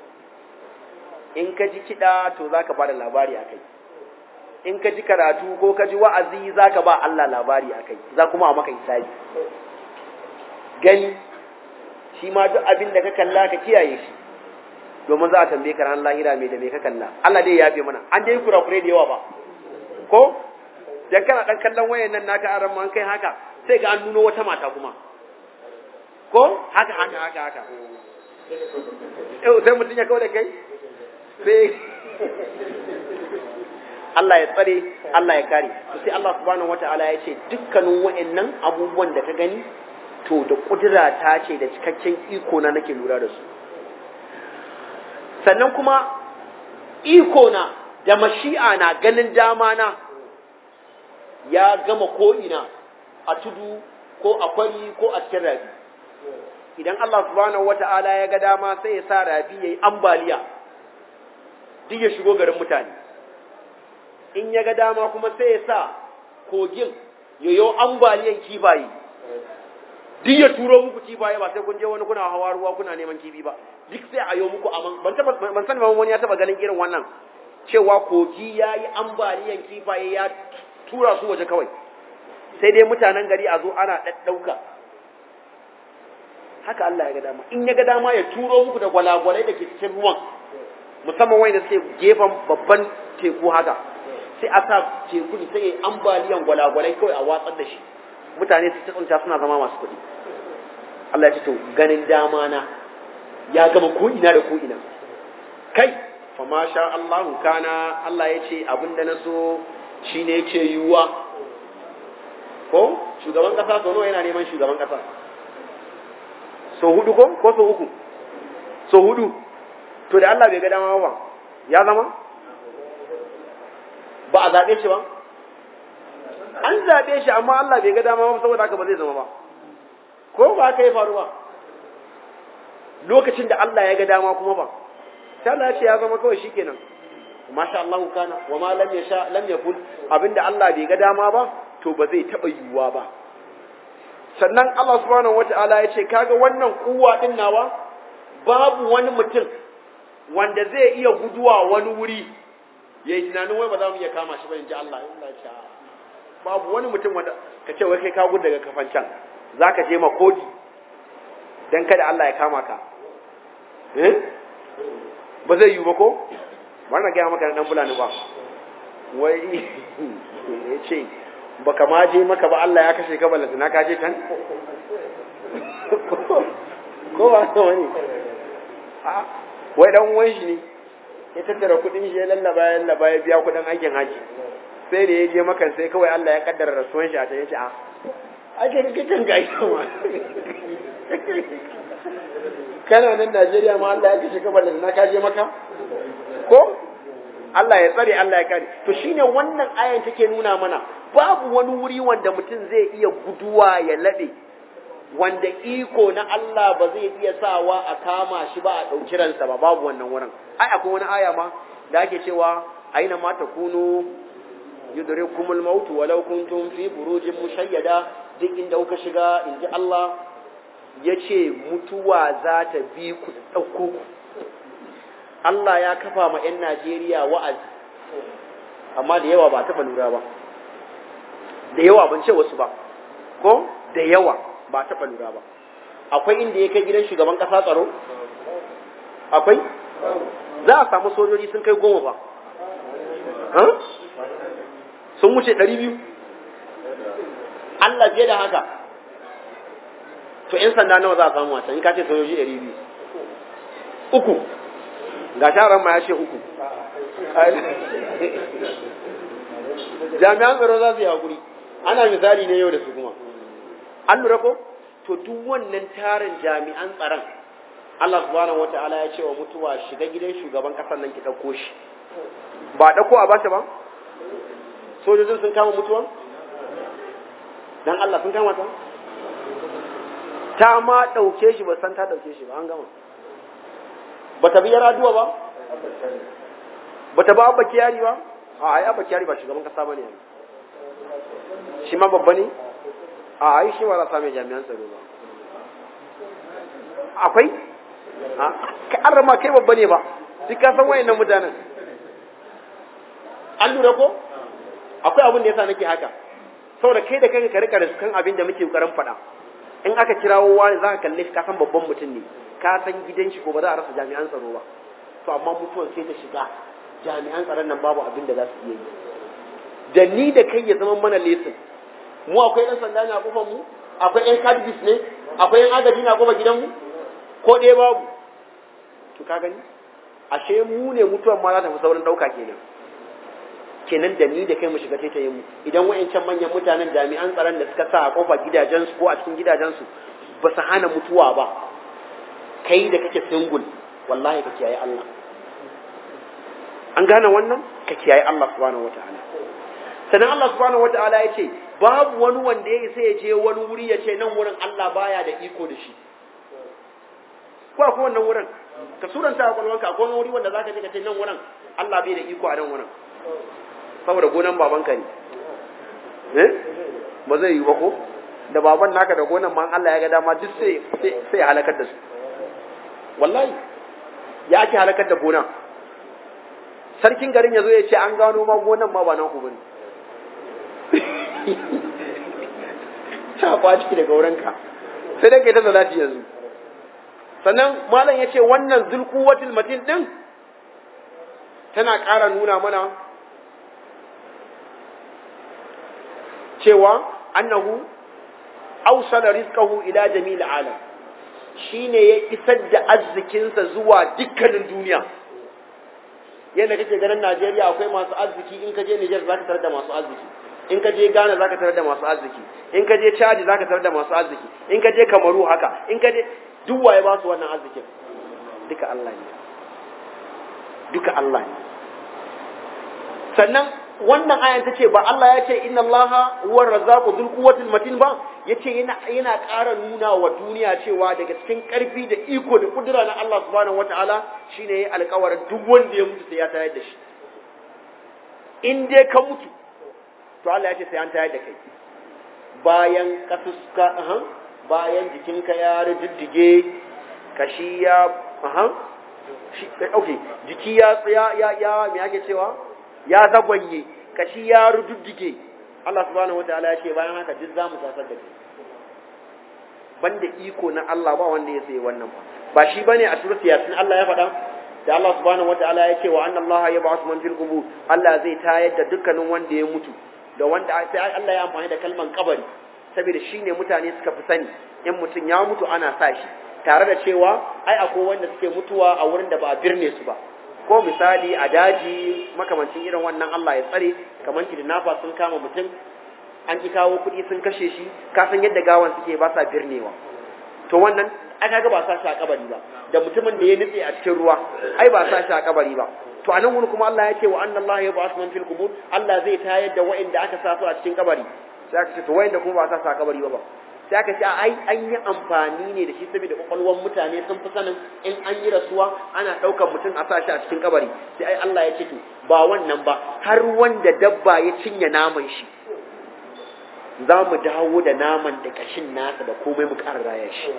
[SPEAKER 1] in ka ji kiɗa to za ka ba da labari a kai in ka ji karatu ko ka ji wa'azi za ka ba Allah labari a kai za kuma a maka hisabi gani shi ma duk abin da ka kalla ka kiyaye shi domin za a tambaye ka ran lahira mai da mai ka kalla Allah dai ya yafe mana an dai kurakure da yawa ba ko dan kana dan kallon wayan nan naka aran man kai haka sai ga an nuno wata mata kuma ko haka haka haka haka eh sai mutun ya kawo da kai sai Allah ya tsare Allah ya kare to sai Allah subhanahu wataala ya ce dukkanin wayannan abubuwan da ka gani to da kudura ta ce da cikakken iko na nake lura da su sannan kuma iko na da mashi'a na ganin dama na ya gama ko'ina a tudu ko a kwari ko a cikin rabi idan Allah subhanahu wata'ala ya ga dama sai ya sa rabi ya yi ambaliya duk ya shigo garin mutane in ya ga dama kuma sai ya sa kogin ya yi ambaliyan kifaye duk ya turo muku kifaye ba sai kun je wani kuna hawa ruwa kuna neman kifi ba duk sai a yi muku aman ban taba ban sani ba wani ya taba ganin irin wannan cewa kogi ya yi ambaliyan kifaye ya tura su waje kawai sai dai mutanen gari a zo ana ɗaɗɗauka haka Allah ya ga dama in ya ga dama ya turo muku da gwalagwalai da ke cikin ruwan musamman wanda suke gefen babban teku haka sai a sa teku sai ya ambaliyan gwalagwalai kawai a watsar da shi mutane su tsunta suna zama masu kuɗi Allah ya ce to ganin dama na ya gama ko ina da ko ina kai fa ma sha Allah kana Allah ya ce abinda na so shine yake yiwuwa ko shugaban kasa so nawa yana neman shugaban kasa so hudu ko ko so uku so hudu to da Allah bai ga dama ba ya zama ba a zaɓe shi ba an zaɓe shi amma Allah bai ga dama ba saboda haka ba zai zama ba ko ba haka ya faru ba lokacin da Allah ya ga dama kuma ba sai Allah ya ce ya zama kawai shikenan masha Allah kana wa ma lam yasha lam yakun abinda Allah bai ga dama ba to ba zai taba yiwuwa ba sannan Allah subhanahu wataala ya ce kaga wannan kuwa din nawa babu wani mutum wanda zai iya guduwa wani wuri yayi tunanin wai ba za mu iya kama shi ba in ji Allah Allah ya ce babu wani mutum wanda ka ce wai kai ka gudu daga kafancan za ka je makodi don kada Allah ya kama ka eh ba zai yi ba ko ba na gaya maka na dan fulani ba wai ya ce ba ka ma je maka ba Allah ya kashe ka ballanta na ka je can ko ba ta wani wai dan uwan shi ne ya tattara kudin shi ya lallaba ya lallaba ya biya kudin aikin haji sai da ya je makan sai kawai Allah ya kaddara rasuwan shi a ta yace a ake da kitan gashi ma kana nan Najeriya ma Allah ya kashe ka da na kaje maka ko Allah ya tsare Allah ya kare to shine wannan ayan take nuna mana babu wani wuri wanda mutum zai iya guduwa ya lade wanda iko na Allah ba zai iya sawa a kama shi ba a ɗauki ransa ba babu wannan wurin ai akwai wani aya ma da ake cewa aina ma takunu yudrikumul maut walau kuntum fi burujin mushayyada duk inda kuka shiga inji Allah yace mutuwa za ta bi ku dauko ku Allah ya kafa ma 'yan Najeriya wa'azi amma da yawa ba taɓa lura ba da yawa ban ce wasu ba ko da yawa ba taɓa lura ba akwai inda ya kai gidan shugaban ƙasa tsaro akwai za a samu sojoji sun kai goma ba sun wuce ɗari biyu Allah fiye da haka to ‘yan sanda nawa za a samu wata in ka ce sojoji ɗari biyu uku ga sharan ma ya ce uku jami'an tsaro za su yi haƙuri ana misali ne yau da su kuma an lura ko to duk wannan tarin jami'an tsaron Allah subhanahu wata'ala ya ce wa mutuwa shiga gidan shugaban ƙasar nan ki ɗauko shi ba ɗauko a bashi ba sojojin sun kama mutuwan dan Allah sun kama ta ta ma ɗauke shi ba san ta ɗauke shi ba an gama ba ta biya raduwa ba ba ta ba abba kiyari ba a ai abba kiyari ba shugaban kasa ba ne shi ma babba ne a ai shi ba za same jami'an tsaro ba akwai ka an rama kai babba ne ba duk ka san wayannan mutanen an lura ko akwai abin da yasa nake haka saboda kai da kanka ka rika riskan abin da muke kokarin faɗa in aka kirawo wani za ka kalle shi ka san babban mutum ne ka san gidan shi ko ba za a rasa jami'an tsaro ba to amma mutuwan sai ta shiga jami'an tsaron nan babu abin da za su iya yi da ni da kai ya zama mana lesin mu akwai ɗan sanda ne a kofar mu akwai ɗan kadbis ne akwai ɗan agaji na kofar gidanmu ko ɗaya babu to ka gani ashe mu ne mutuwan ma za ta fi saurin ɗauka kenan kenan da ni da kai mu shiga taitayen mu idan wayancan manyan mutanen jami'an tsaron da suka sa a kofar gidajensu ko a cikin gidajensu ba su hana mutuwa ba kai da kake single wallahi ka kiyaye Allah an gane wannan ka kiyaye Allah subhanahu wataala sannan Allah subhanahu wataala ya ce babu wani wanda ya isa ya je wani wuri ya ce nan wurin Allah baya da iko da shi ko akwai wannan wurin ka suranta a kwalwanka akwai wani wuri wanda zaka je ka ce nan wurin Allah bai da iko a nan wurin saboda gonan babanka ne eh ba zai yi ba ko da baban naka da gonan ma Allah ya ga dama duk sai sai halakar da su wallahi ya ake halakar da gona sarkin garin ya zo ya ce an gano ma gonan ma ba nan ku bane ta kwaci daga wurinka sai dai kai ta salati yanzu sannan malam ya ce wannan zulkuwatul matin din tana ƙara nuna mana cewa annahu awsala rizqahu ila jamil alam shine ya isar da arzikinsa zuwa dukkanin duniya yadda kake ganin Najeriya akwai masu arziki in ka je Niger zaka tarar da masu arziki in ka je Ghana zaka tarar da masu arziki in ka je Chad zaka tarar da masu arziki in ka je Kamaru haka in ka je duk waye ba su wannan arzikin duka Allah ne duka Allah ne sannan wannan ayan ta ce ba Allah ya ce inna Allah huwa razzaqu dhul quwwatil matin ba yace yana yana ƙara nuna wa duniya cewa daga cikin ƙarfi da iko da kudura na Allah subhanahu wataala shine yayi alƙawarin duk wanda ya mutu sai ya tayar da shi in dai ka mutu to Allah ya ce sai an tayar da kai bayan kasuska aha bayan jikinka ya riddige kashi ya aha shi okay jiki ya ya ya me ake cewa ya zagwanye kashi ya rududdige Allah subhanahu wataala ya ce bayan haka duk zamu tasar da kai banda iko na Allah ba wanda ya sayi wannan ba ba shi bane a surat yasin Allah ya faɗa da Allah subhanahu wataala ya ce wa anna Allah yab'athu man fil qubur Allah zai tayar da dukkanin wanda ya mutu da wanda sai Allah ya amfani da kalman kabari saboda shine mutane suka fi sani in mutum ya mutu ana sa shi tare da cewa ai akwai wanda suke mutuwa a wurin da ba a birne su ba ko misali a daji makamancin irin wannan Allah ya tsare kamar kidnapper sun kama mutum an ki kawo kuɗi sun kashe shi ka san yadda gawan suke ba sa birnewa to wannan aka ga ba sa shi a kabari ba da mutumin da ya nutse a cikin ruwa ai ba sa shi a kabari ba to anan wani kuma Allah ya ce wa anna Allah ya ba'as man fil qubur Allah zai tayar da wa'inda aka sa su a cikin kabari sai aka ce to wa'inda kuma ba sa su a kabari ba ba sai aka ce ai an yi amfani ne da shi saboda kwakwalwar mutane sun fi sanin in an yi rasuwa ana ɗaukar mutum a sa shi a cikin kabari sai ai Allah ya ce to ba wannan ba har wanda dabba ya cinye naman shi za mu dawo da naman da kashin nasa da komai mu ƙara raya shi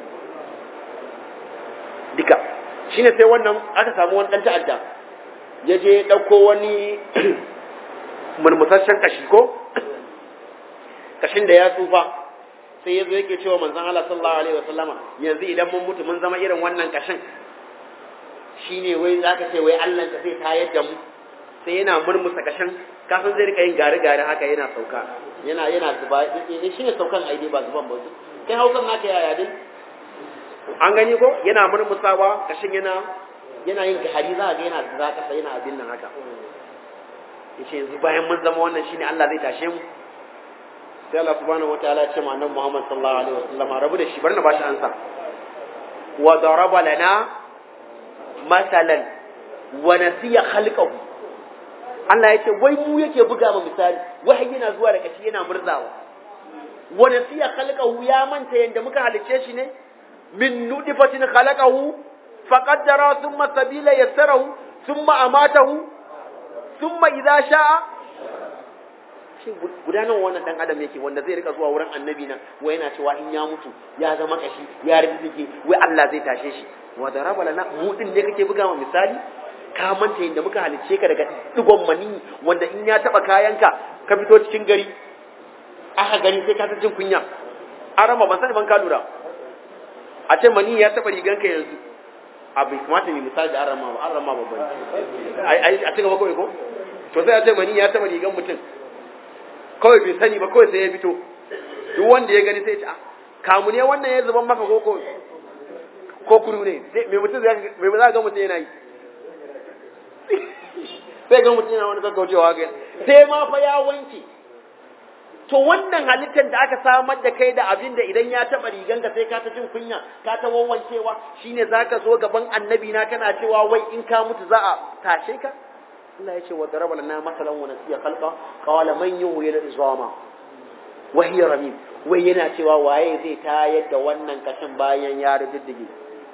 [SPEAKER 1] duka shine sai wannan aka samu wani ɗan ta'adda ya je ɗauko wani murmusasshen kashi ko kashin da ya tsufa sai ya zo yake cewa manzon Allah sallallahu alaihi wasallama yanzu idan mun mutu mun zama irin wannan kashin shine wai zaka ce wai Allah ka sai tayar da mu sai yana murmusa kashin kafin zai rika yin gari gari haka yana sauka yana yana zuba eh shine saukan aidi ba zuban ba kai hausan naka yaya dai an gani ko yana murmusawa kashin yana yana yin gari za ga yana zuba kasa yana abin nan haka yace yanzu bayan mun zama wannan shine Allah zai tashe mu sai Allah subhanahu wataala ya ce ma annabi Muhammad sallallahu alaihi wasallam rabu da shi bar na bashi ansa wa daraba lana masalan wa nasiya khalqahu Allah ya ce wai mu yake buga ma misali wai yana zuwa da kashi yana murzawa wa nasiya khalqahu ya manta yanda muka halice shi ne min nudifatin khalaqahu faqaddara thumma sabila yassarahu thumma amatahu thumma idza sha'a shi gudanar wannan dan adam yake wanda zai rika zuwa wurin annabi nan wai yana cewa in ya mutu ya zama kashi ya rizike wai Allah zai tashe shi wa daraba lana mu din ne kake buga ma misali ka manta yadda muka halicce ka daga digon mani wanda in ya taba kayanka ka fito cikin gari aka gani sai ka ta jin kunya arama ban sani ban ka lura a ce mani ya taba riganka yanzu a bai kamata mai misali da arama ba arama babban ai a cigaba kawai ko to sai a ce mani ya taba rigan mutum kawai bai sani ba kawai sai ya fito duk wanda ya gani sai ya ce ah kamu ne wannan ya zuban maka ko ko kuru ne mai mutum zai mai za ga mutum yana yi sai ga mutum yana wani gaggaucewa ga sai ma fa ya wanke to wannan halittar da aka samar da kai da abin da idan ya taba riganka sai ka ta jin kunya ka ta wawancewa shine zaka zo gaban annabi na kana cewa wai in ka mutu za a tashe ka Allah ya ce wa daraba lana masalan wa nasiya khalqa qala man yuhyi al-izama wa hiya ramim wai yana cewa waye zai tayar da wannan kashin bayan ya riddige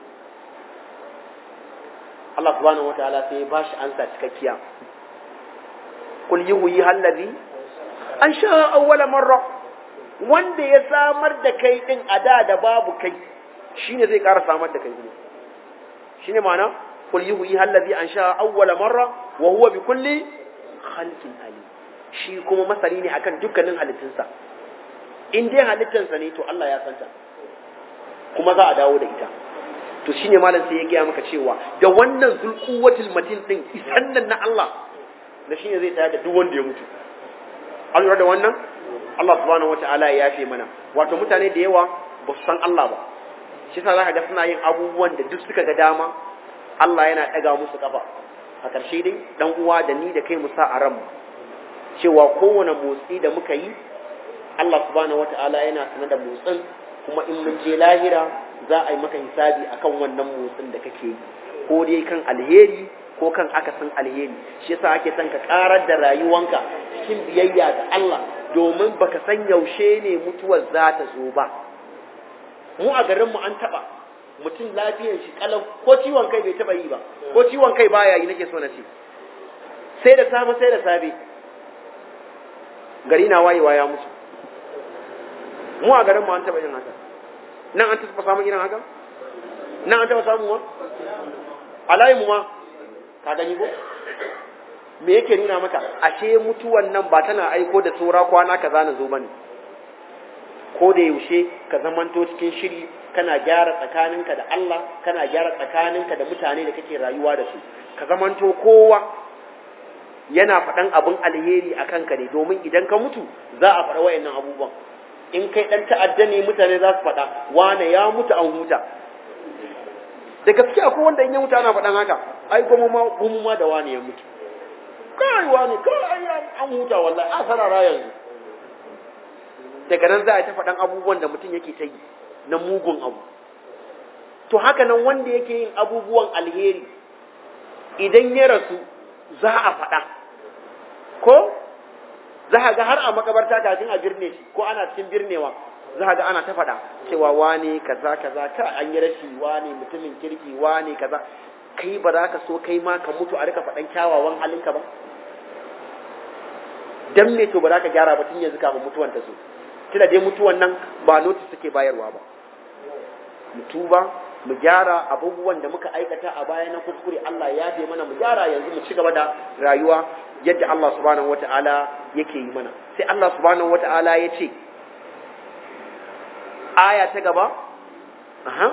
[SPEAKER 1] Allah subhanahu wataala sai ya bashi ansa cikakkiya kul yuhyi allazi an sha awwala marra wanda ya samar da kai din a da da babu kai shine zai ƙara samar da kai kuma shine ma'ana kul yuhyi allazi an sha awwala marra wa huwa bi kulli khalqin alim shi kuma masani ne akan dukkanin halittunsa in dai halittansa ne to Allah ya santa kuma za a dawo da ita to shine malam sai ya gaya maka cewa da wannan zulquwatul matin din isan nan na Allah da shine zai tayar da duk wanda ya mutu an lura da wannan Allah subhanahu wataala ya yafe mana wato mutane da yawa ba su san Allah ba shi yasa zaka ga suna yin abubuwan da duk suka ga dama Allah yana daga musu kafa a ƙarshe dai dan uwa da ni da kai mu sa a ran cewa kowane motsi da muka yi Allah subhanahu wataala yana sanar da motsin kuma in mun je lahira za a yi maka hisabi akan wannan motsin da kake yi ko dai kan alheri ko kan akasin alheri shi yasa ake son ka karar da rayuwanka cikin biyayya ga Allah domin baka san yaushe ne mutuwar za ta zo ba mu a garin mu an taba mutum lafiyar shi kalau ko ciwon kai bai taba yi ba ko ciwon kai baya yi nake so na ce sai da safe sai da safe gari na wayewa ya mutu mu a garin mu an taba yin haka nan an taba samun irin haka nan an taba samun wa alayi mu ma ka gani ko me yake nuna maka ashe mutuwan nan ba tana aiko da tsora kwana kaza na zo bane ko da yaushe ka zamanto cikin shiri kana gyara tsakaninka da Allah kana gyara tsakaninka da mutane da kake rayuwa da su ka zamanto kowa yana faɗan abin alheri a kanka ne domin idan ka mutu za a faɗa wayannan abubuwan in kai ɗan ta'adda ne mutane za su faɗa wane ya mutu an huta da gaske akwai wanda in ya mutu ana faɗan haka ai goma ma gumu ma da wani ya mutu kai wani kai an huta wallahi a sarara yanzu daga nan za a ta faɗan abubuwan da mutum yake ta yi na mugun abu to haka nan wanda yake yin abubuwan alheri idan ya rasu za a faɗa ko za a ga har a makabarta kafin a birne shi ko ana cikin birnewa za a ga ana ta faɗa cewa wane kaza kaza ka an yi rashi wane mutumin kirki wane kaza kai ba za ka so kai ma ka mutu a rika faɗan kyawawan halinka ba dan me to ba za ka gyara ba tun yanzu kafin mutuwan ta zo tunda dai mutuwan nan ba notice take bayarwa ba mu tuba mu gyara abubuwan da muka aikata a baya na kuskure Allah ya yafe mana mu gyara yanzu mu ci gaba da rayuwa yadda Allah subhanahu wata'ala yake yi mana sai Allah subhanahu wata'ala ya ce aya ta gaba aha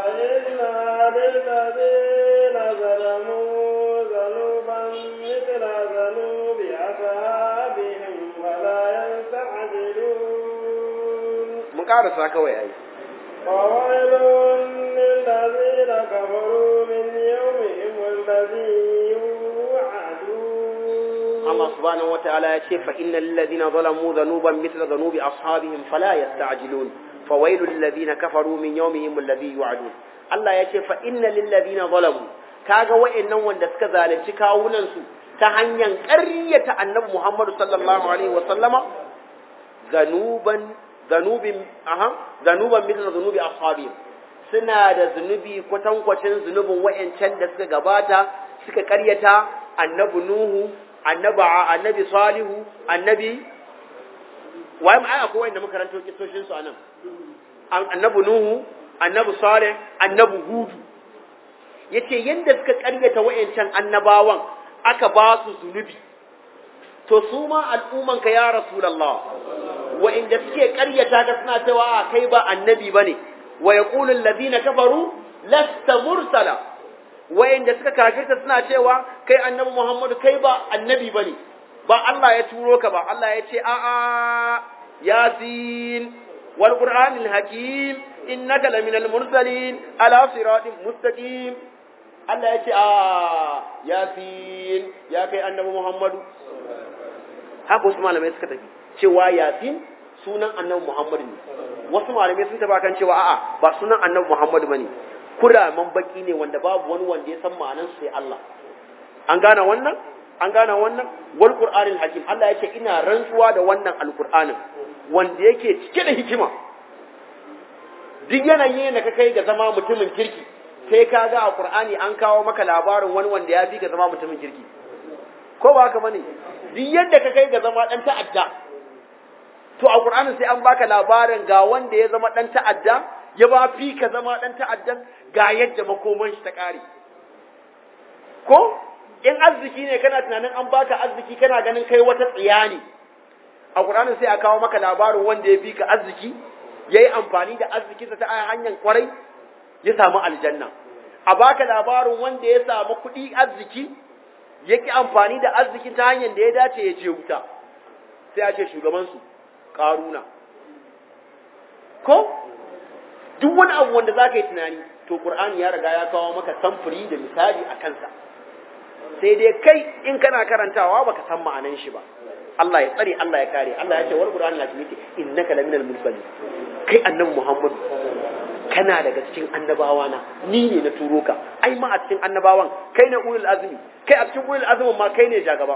[SPEAKER 1] mu karasa kawai ai
[SPEAKER 2] فويل للذين كفروا من يومهم الذي يوعدون
[SPEAKER 1] Allah subhanahu wataala ya ce fa innal ladina zalamu dhanuban mithla dhanubi ashabihim fala yasta'jilun fawailu lil ladina kafaru min yawmihim alladhi yu'adun Allah ya ce fa innal ladina zalamu kaga wa'annan wanda suka zalunci kawunan su ta hanyar ƙaryata annabi Muhammad sallallahu alaihi wa sallama zanuban zanubin aha zanuban mithla dhanubi ashabihim suna da zunubi kwatankwacin zunubin wa'ancan da suka gabata suka ƙaryata annabi Nuhu annabi annabi salihu annabi waye ai akwai wanda muka ranto kisoshin su anan annabi nuhu annabi salih annabi hudu yace yanda suka karyata wayancan annabawan aka ba su zunubi to su ma al'umman ka ya rasulullah wa'inda suke karyata ka suna cewa kai ba annabi bane wa yaqulu alladhina kafaru lasta mursala wayanda suka kafirta suna cewa kai annabi Muhammadu kai ba annabi bane ba Allah ya turo ka ba Allah ya ce a a yasin wal qur'anil hakim innaka laminal mursalin ala siratin mustaqim Allah ya ce a yasin ya kai annabi Muhammadu haka wasu malamai suka tafi cewa yasin sunan annabi Muhammadu ne wasu malamai sun taba kan cewa a'a ba sunan annabi Muhammadu bane kuraman baki ne wanda babu wani wanda ya san ma'anar sai Allah an gane wannan an gane wannan wal qur'anil hakim Allah yake ina rantsuwa da wannan alqur'anin wanda yake cike da hikima duk yanayin da ka kai ga zama mutumin kirki sai ka ga a qur'ani an kawo maka labarin wani wanda ya fi ka zama mutumin kirki ko ba haka bane duk yadda ka kai ga zama dan ta'adda to a qur'anin sai an baka labarin ga wanda ya zama dan ta'adda ya ba fi ka zama dan ta'addan ga yadda makoman shi ta kare ko in arziki ne kana tunanin an baka arziki kana ganin kai wata tsiya ne a Qur'anin sai a kawo maka labarin wanda ya fi ka arziki yayi amfani da arzikinsa ta hanyar kwarai ya samu aljanna a baka labarin wanda ya samu kuɗi arziki yake amfani da arzikin ta hanyar da ya dace ya ce wuta sai a ce shugaban su karuna ko duk wani abu wanda zaka yi tunani to Qur'ani ya riga ya kawo maka samfuri da misali a kansa sai dai kai in kana karantawa baka san ma'anan shi ba Allah ya tsare Allah ya kare Allah ya ce wal qur'an la tumiti innaka laminal mursalin kai annabi Muhammad kana daga cikin annabawa na ni ne na turo ka ai ma a cikin annabawan kai ne ulul azmi kai a cikin ulul azmin ma kai ne jagaba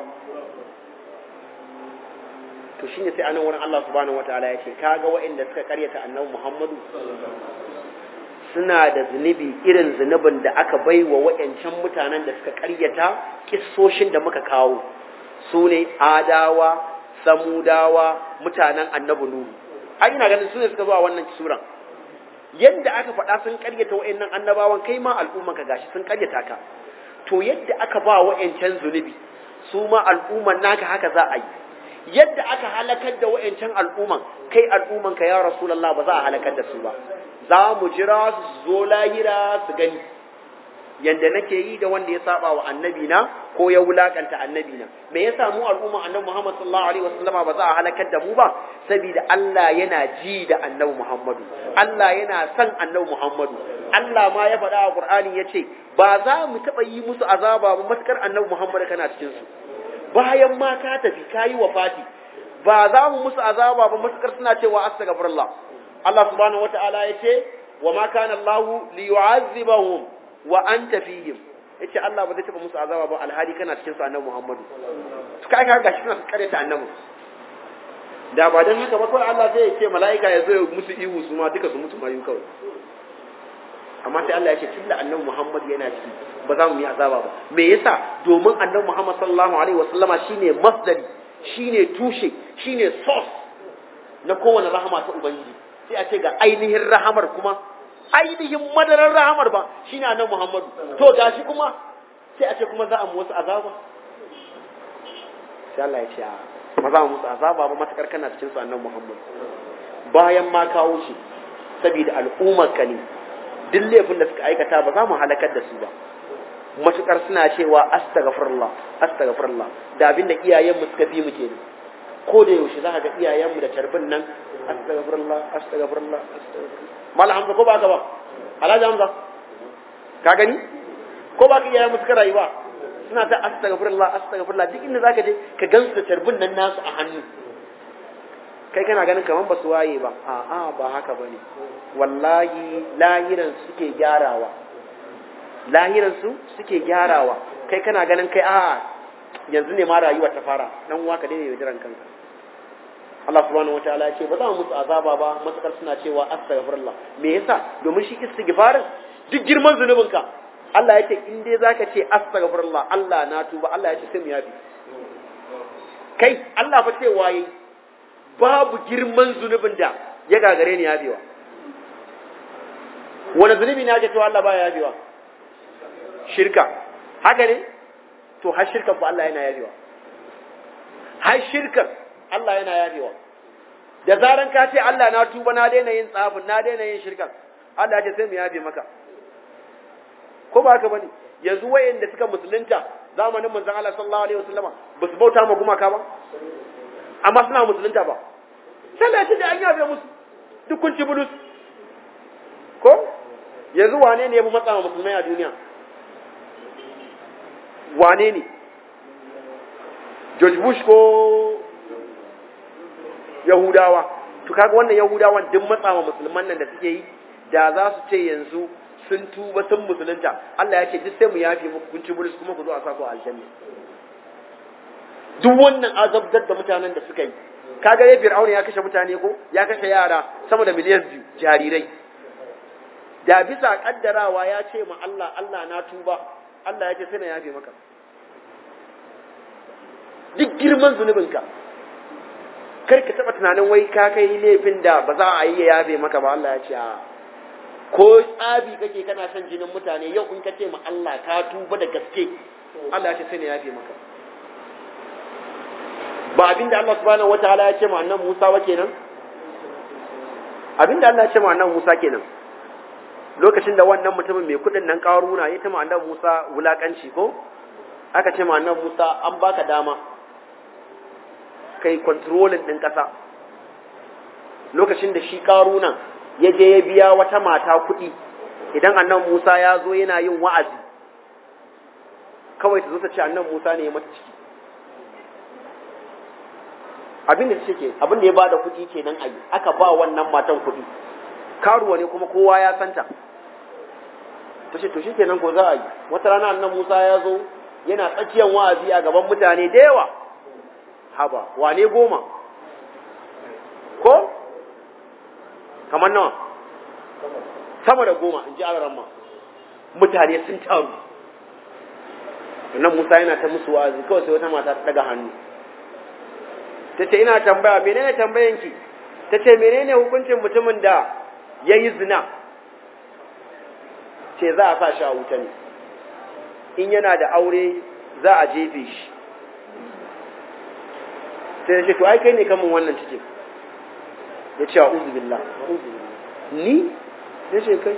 [SPEAKER 1] to shine sai anan wurin Allah subhanahu wataala ya ce kaga waɗanda suka karyata annabi Muhammadu suna da zunubi irin zunubin da aka bai wa waɗancan mutanen da suka ƙaryata kissoshin da muka kawo su ne adawa samudawa mutanen annabi nuhu ai ina ganin su ne suka zuwa wannan suran yadda aka faɗa sun ƙaryata waɗannan annabawan kai ma al'umman ka gashi sun ƙaryata ka to yadda aka ba waɗancan zunubi su ma al'umman naka haka za a yi yadda aka halakar da waɗancan al'umman kai al'umman ka ya rasulullah ba za a halakar da su ba za mu jira su zo lahira su gani yanda nake yi da wanda ya saba wa annabi na ko ya wulakanta annabi na me yasa mu al'umma annabi Muhammad sallallahu alaihi wasallama ba za a halakar da mu ba saboda Allah yana ji da annabi Muhammadu Allah yana son annabi Muhammadu Allah ma ya faɗa a Qur'ani yace ba za mu taɓa yi musu azaba ba matukar annabi Muhammad kana cikin su bayan ma ka tafi kayi wafati ba za mu musu azaba ba matukar suna cewa astaghfirullah Allah subhanahu wata'ala ya ce wa ma kana Allah li yu'azzibahum wa anta fihim yace Allah ba zai taba musu azaba ba alhali kana cikin su annabi Muhammadu to kai ka gashi kana kare ta annabi da ba dan haka ba kawai Allah zai ce mala'ika ya zo ya musu ihu su ma duka su mutu mayu kawai amma sai Allah ya ce tunda annabi Muhammad yana ciki ba za mu yi azaba ba me yasa domin annabi Muhammad sallallahu alaihi wasallama shine masdari shine tushe shine source na kowane rahama ta ubangiji sai a ce ga ainihin rahamar kuma ainihin madarar rahamar ba shi ne annabi Muhammadu to gashi kuma sai a ce kuma za a mu wasu azaba sai Allah ya ce ba za mu musu azaba ba matakar kana cikin su annabi Muhammadu bayan ma kawo shi saboda al'ummar ka ne duk laifin da suka aikata ba za mu halakar da su ba matukar suna cewa astaghfirullah astaghfirullah da abin da iyayenmu suka fi mu kenan ko da yaushe za ka ga iyayenmu da tarbin nan astaghfirullah astaghfirullah astaghfirullah mala hamza ko ba ka ba alhaji hamza ka gani ko ba ka iyayenmu suka rayu ba suna ta astaghfirullah astaghfirullah duk inda zaka je ka gansu da tarbin nan nasu a hannu kai kana ganin kaman ba su waye ba a'a ba haka bane wallahi lahiran suke gyarawa lahiran su suke gyarawa kai kana ganin kai a'a yanzu ne ma rayuwa ta fara dan uwa ka daina yaudaran kanka Allah subhanahu wataala ya ce ba za mu musu azaba ba matakar suna cewa astaghfirullah me yasa domin shi istighfarin duk girman zunubinka Allah ya ce in dai zaka ce astaghfirullah Allah na tuba Allah ya ce sai mu yafi kai Allah fa ce waye babu girman zunubin da ya gagare ni yabewa wani zunubi ne ake cewa Allah baya yabewa shirka haka ne to har shirkan fa Allah yana yabewa har shirkan Allah yana yabewa da zaran ka ce Allah na tuba na daina yin tsafin na daina yin shirkan Allah ya ce sai mu yabe maka ko ba haka bane yanzu wayanda suka musulunta zamanin manzon Allah sallallahu alaihi wasallama ba su bauta ma gumaka ba amma suna musulunta ba sai da ce da an yabe musu duk kun ci bulus ko yanzu wane ne ya fi matsa musulmai a duniya wane ne George Bush ko Yahudawa to kaga wannan Yahudawan duk matsawa musulman nan da suke yi da za su ce yanzu sun tuba sun musulunta Allah ya ce duk sai mu yafe muku kun ci bulus kuma ku zo a sako aljanna duk wannan azabtar da mutanen da suka yi kaga ya fir'auna ya kashe mutane ko ya kashe yara sama da miliyan biyu jarirai da bisa kaddarawa ya ce ma Allah Allah na tuba Allah ya ce sai na yafe maka duk girman zunubinka kar ka taba tunanin wai ka kai laifin da ba za a yi ya yafe maka ba Allah ya ce a ko tsabi kake kana son jinin mutane yau in ka ce ma Allah ka tuba da gaske Allah ya ce sai na yafe maka ba abinda Allah subhanahu wataala ya ce ma annabi Musa wa kenan abinda Allah ya ce ma annabi Musa kenan lokacin da wannan mutumin mai kudin nan karuna ya tama annabi Musa wulakanci ko aka ce ma annabi Musa an baka dama kai controlling din kasa lokacin da shi karuna ya je ya biya wata mata kuɗi idan annabi Musa ya zo yana yin wa'azi kawai ta zo ta ce annabi Musa ne ya mata ciki abin da take abin da ya bada kuɗi kenan ayi aka ba wannan matan kuɗi karuwa ne kuma kowa ya santa ta ce to shi kenan ko za a yi wata rana annan musa ya zo yana tsakiyar wa'azi a gaban mutane da yawa haba wane goma ko kamar nawa sama da goma in ji alaramma mutane sun taru annan musa yana ta musu wa'azi kawai sai wata mata ta daga hannu ta ce ina tambaya menene tambayanki ta ce menene hukuncin mutumin da ya yi zina ce za a sa shi a wuta ne in yana da aure za a jefe shi sai ya ce to ai kai ne kamun wannan cikin ya ce a uzubillah ni ya ce kai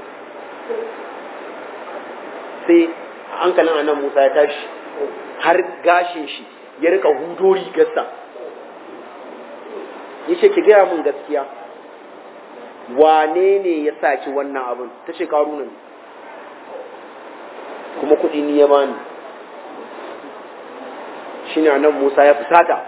[SPEAKER 1] sai hankalin annan musa ya tashi har gashin shi ya rika hudo rigarsa ya ce ki gaya mun gaskiya wane ne ya saki wannan abin ta ce karuna ne kuma kuɗi ni ya bani shi ne nan musa ya fusata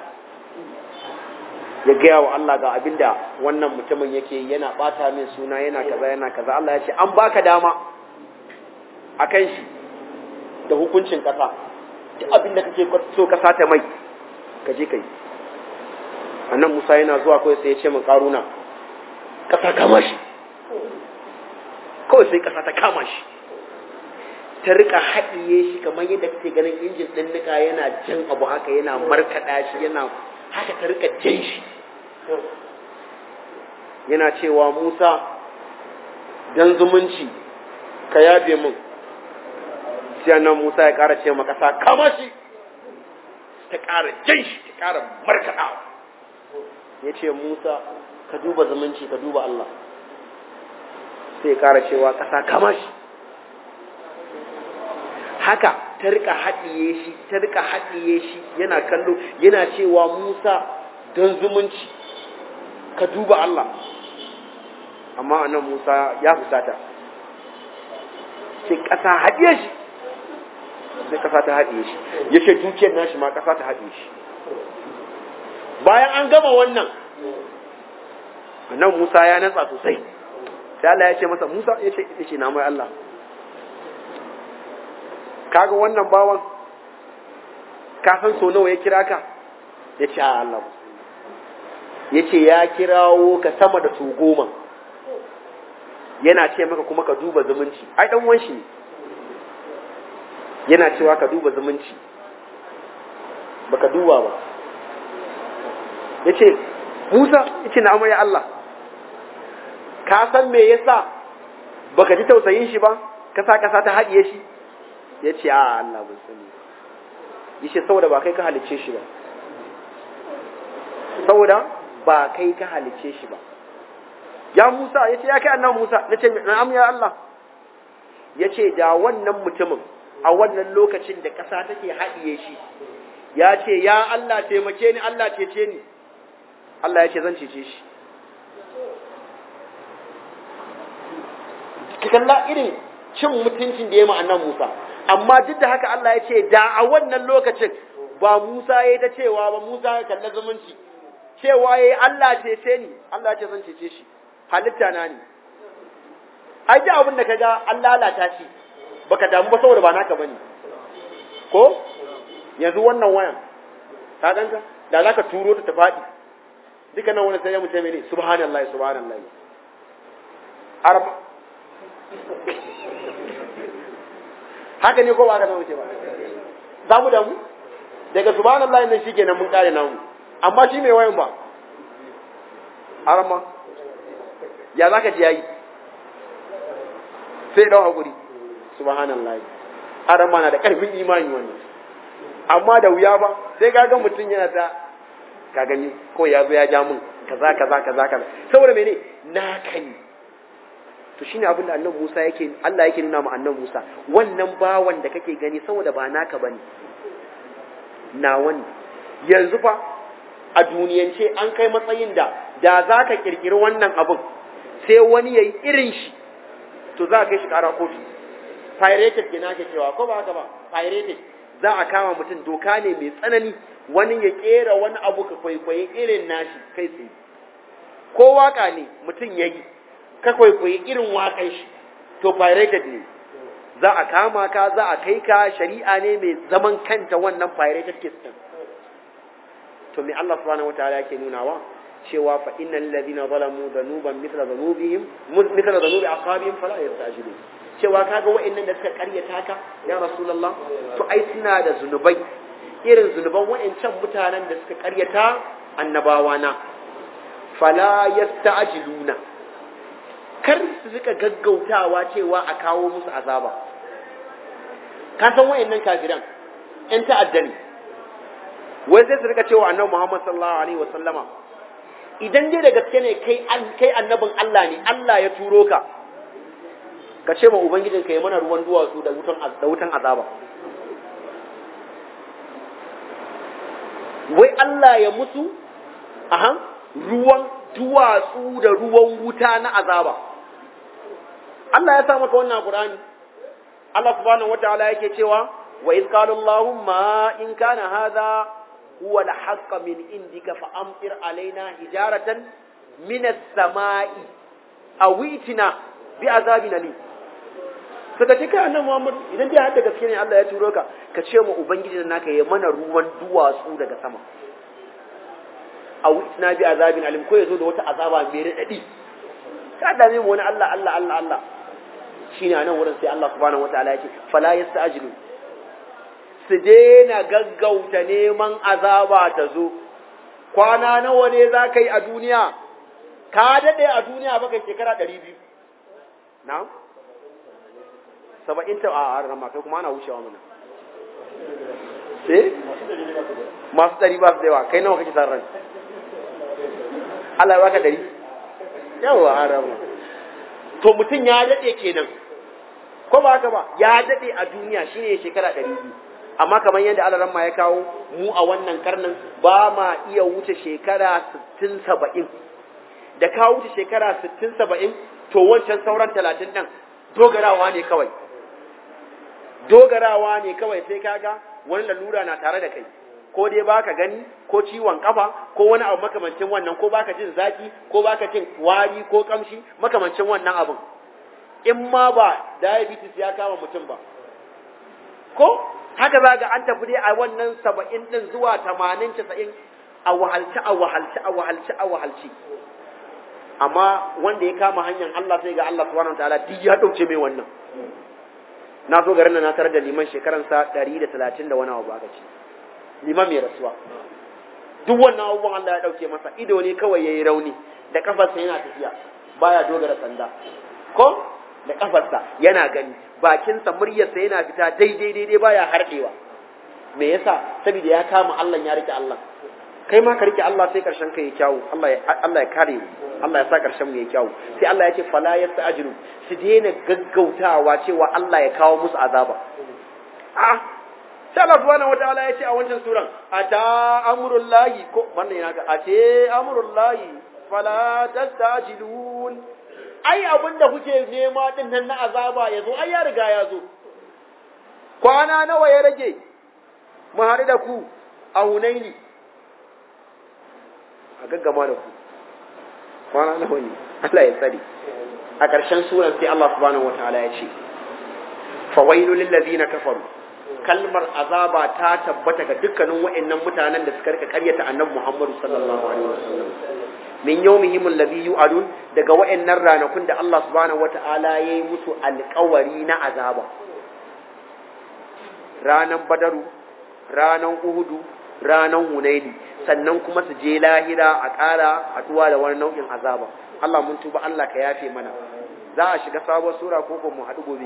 [SPEAKER 1] ya gaya wa Allah ga abin da wannan mutumin yake yana ɓata min suna yana kaza yana kaza Allah ya ce an baka dama a kan shi da hukuncin ƙasa duk abin da kake so ƙasa ta mai ka je ka yi annan musa yana zuwa kawai sai ya ce min karuna ƙasa kama shi kawai sai ƙasa ta kama shi ta rika haɗiye shi kamar yadda kake ganin injin ɗin nika yana jan abu haka yana markaɗa shi yana haka ta rika jan shi yana cewa musa dan zumunci ka yabe min sai nan musa ya ƙara ce ma ƙasa kama shi ta ƙara jan shi ta ƙara markaɗawa ya ce musa ka duba zumunci ka duba Allah sai kara cewa ƙasa kama shi haka ta rika haɗiye shi ta rika haɗiye shi yana kallo yana cewa musa don zumunci ka duba Allah amma anan musa ya fusata sai ƙasa haɗiye shi sai ƙasa ta haɗiye shi ya ce dukiyar nashi ma ƙasa ta haɗiye shi bayan an gama wannan nan Musa ya natsa sosai sai Allah ya ce masa Musa ya ce yace na mai Allah kaga wannan bawan ka san so nawa ya kira ka ya ce a Allah ya ce ya kirawo ka sama da su goma yana ce maka kuma ka duba zumunci ai dan wanshi ne yana cewa ka duba zumunci baka duba ba ya ce Musa ya ce na ya Allah ka san me yasa baka ji tausayin shi ba kasa kasa ta haɗiye shi ya ce a Allah ban sani ya ce saboda ba kai ka halicce shi ba saboda ba kai ka halicce shi ba ya Musa ya ce ya kai annan Musa na ce na'am ya Allah ya ce da wannan mutumin a wannan lokacin da ƙasa take haɗiye shi ya ce ya Allah taimake ni Allah cece ni Allah ya ce zan cece shi ki kalla irin cin mutuncin da ya ma annan Musa amma duk da haka Allah ya ce da a wannan lokacin ba Musa ya ta cewa ba Musa ya kalla zumunci cewa yayi Allah cece ni Allah ya ce zan cece shi halitta na ne ai da abin da kaga an lalata shi baka damu ba saboda ba naka bane ko yanzu wannan wayan ka ganka da zaka turo ta ta fadi duka nan wani sai ya mutum ne subhanallahi subhanallahi arba haka ne ko ba haka nan wuce ba za mu damu daga subhanallahi nan shi kenan mun kare namu amma shi mai wayan ba arma ya zaka ji yayi sai dau hakuri subhanallahi arma na da karfin imani wannan amma da wuya ba sai ga mutum yana ta ka gani ko ya zo ya ja mun kaza kaza kaza kaza saboda mene na kai to shine abin da annabi Musa yake Allah yake nuna mu annabi Musa wannan bawan da kake gani saboda ba naka bane na wani yanzu fa a duniyance an kai matsayin da da za ka kirkiri wannan abin sai wani yayi irin shi to za ka kai shi kara kotu pirated ke nake cewa ko ba haka ba pirated za a kama mutum doka ne mai tsanani wani ya kera wani abu ka kwaikwaye irin nashi kai tsaye ko waka ne mutum ya yi ka kwaikwaye irin wakan shi to pirated ne za a kama ka za a kai ka shari'a ne mai zaman kanta wannan pirated case din to me Allah subhanahu wataala yake nunawa cewa fa innal ladina zalamu dhanuban mithla dhanubihim mithla dhanubi aqabihim fala yastajilun cewa kaga wa'annan da suka karyata ka ya rasulullah to ai suna da zunubai irin zunuban wa'ancan mutanen da suka karyata annabawa na fala yasta'jiluna kar su suka gaggautawa cewa a kawo musu azaba ka san wa'annan kafiran ƴan ta'adda ne wai sai su rika cewa annabi Muhammad sallallahu alaihi wasallama idan dai da gaske ne kai kai annabin Allah ne Allah ya turo ka ka ce ma ubangijin ka ya mana ruwan duwatsu da wutan da wutan azaba wai Allah ya musu aha ruwan duwatsu da ruwan wuta na azaba Allah ya sa maka wannan Qur'ani Allah subhanahu wataala yake cewa wa iz qala Allahumma in kana hadha huwa al-haqq min indika fa amtir alaina hijaratan min as-sama'i aw itina bi azabin alim suka ce kai annabi Muhammad idan dai hadda gaske ne Allah ya turo ka ka ce mu ubangiji naka ya mana ruwan duwatsu daga sama aw itina bi azabin alim ko yazo da wata azaba mai radadi ka dame mu wani Allah Allah Allah Allah shine anan wurin sai Allah subhanahu wataala ya ce fala yasta'jilu su daina gaggauta neman azaba ta zo kwana nawa ne za ka yi a duniya ka daɗe a duniya baka shekara ɗari biyu na saba'in ta a rama kai kuma ana wucewa mana eh masu ɗari ba su da yawa kai nawa kake san ran Allah ya baka ɗari yawa a rama to mutum ya daɗe kenan ko ba haka ba ya daɗe a duniya shine shekara ɗari biyu amma kamar yadda alaramma ya kawo mu a wannan karnin ba ma iya wuce shekara 60-70 da ka wuce shekara 60-70 to wancan sauran 30 ɗin dogarawa ne kawai dogarawa ne kawai sai kaga wani lalura na tare da kai ko dai baka gani ko ciwon kafa ko wani abu makamancin wannan ko baka jin zaki ko baka jin wari ko kamshi makamancin wannan abin in ma ba diabetes ya kama mutum ba ko haka za ga an tafi dai a wannan saba'in ɗin zuwa tamanin casa'in a wahalci a wahalci a wahalci a wahalci amma wanda ya kama hanyar Allah sai ga Allah subhanahu wataala duk ya ɗauke mai wannan na zo garin na tarar da liman shekaransa ɗari da talatin da wani abu aka ce liman mai rasuwa duk wannan abubuwan Allah ya ɗauke masa ido ne kawai ya yi rauni da kafarsa yana tafiya baya dogara sanda ko da kafarsa yana gani bakinsa muryarsa yana fita daidai daidai baya harɗewa me yasa saboda ya kama Allah ya rike Allah kai ma ka rike Allah sai karshen ka ya kyawu Allah ya Allah ya kare mu Allah ya sa karshen mu ya kyawu sai Allah ya ce fala yasta'jilu su daina gaggautawa cewa Allah ya kawo musu azaba a sai Allah subhanahu wataala ya ce a wancan suran ata amrullahi ko wannan yana ga ate amrullahi fala tastajilun ai abinda kuke nema din nan na azaba yazo ai ya riga ya zo kwana nawa ya rage mu haɗu da ku a hunaini a gaggama da ku kwana nawa ne Allah ya tsare a ƙarshen suran sai Allah subhanahu wataala ya ce fawailu lil ladina kafaru kalmar azaba ta tabbata ga dukkanin wa'annan mutanen da suka rika karyata annabi Muhammad sallallahu alaihi wasallam min yawmihim alladhi yu'adun daga wa'annan ranakun da Allah subhanahu wataala yayi musu alƙawari na azaba ranan badaru ranan uhudu ranan hunaini sannan kuma su je lahira a ƙara haɗuwa da wani nau'in azaba Allah mun tuba Allah ka yafe mana za a shiga sabuwar sura ko ko mu haɗu gobe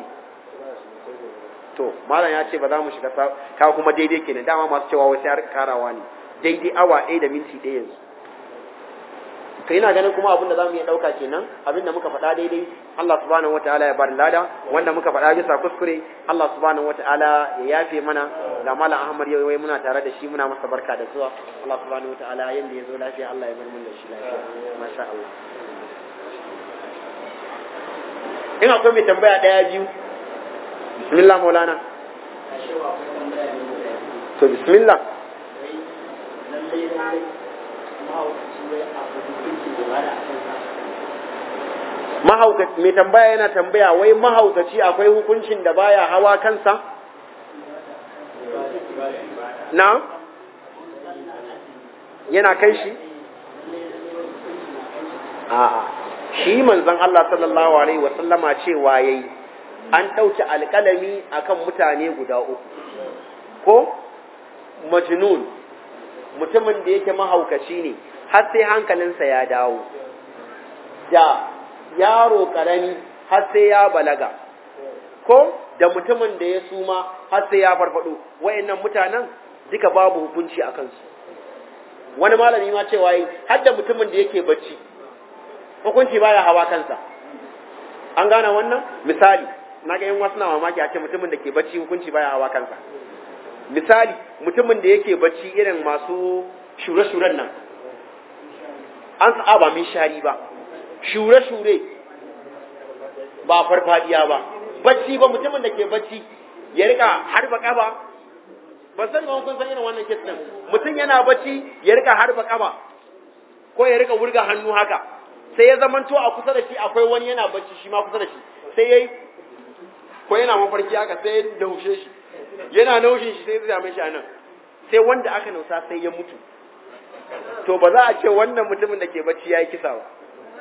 [SPEAKER 1] to malam ya ce ba za mu shiga ka kuma daidai kenan dama masu cewa wasu ya karawa ne daidai awa ɗaya da minti ɗaya yanzu to ina ganin kuma abin da za mu iya ɗauka kenan abin da muka faɗa daidai Allah subhanahu wataala ya bari lada wanda muka faɗa bisa kuskure Allah subhanahu wataala ya yafe mana ga malam Ahmad yau wai muna tare da shi muna masa barka da zuwa Allah subhanahu wataala yanda ya zo lafiya Allah ya bar mun da shi lafiya masha Allah in akwai mai tambaya ɗaya biyu bismillah maulana to bismillah mahaukaci mai tambaya yana tambaya wai mahaukaci akwai hukuncin da baya hawa kansa na yana kai shi a'a shi manzon Allah sallallahu alaihi wasallama cewa yayi an ɗauki alƙalami akan mutane guda uku ko majnun mutumin da yake mahaukaci ne har sai hankalinsa ya dawo da yaro ƙarami har sai ya balaga ko da mutumin da ya suma har sai ya farfado wayannan mutanen duka babu hukunci a kansu wani malami ma cewa yi har da mutumin da yake bacci hukunci baya hawa kansa an gane wannan misali na ga yan wasu na mamaki a ce mutumin da ke bacci hukunci baya hawa kansa misali mutumin da yake bacci irin masu shure-shuren nan an sa'a ba min shari ba shure-shure ba farfadiya ba bacci ba mutumin da ke bacci ya rika harba kaba ba san ba kun san irin wannan kes din mutum yana bacci ya rika harba kaba ko ya rika wurga hannu haka sai ya zamanto a kusa da shi akwai wani yana bacci shi ma kusa da shi sai yayi ko yana mafarki haka sai ya naushe shi yana naushin shi sai ya zame shi a nan sai wanda aka nausa sai ya mutu to ba za a ce wannan mutumin da ke bacci ya yi kisa ba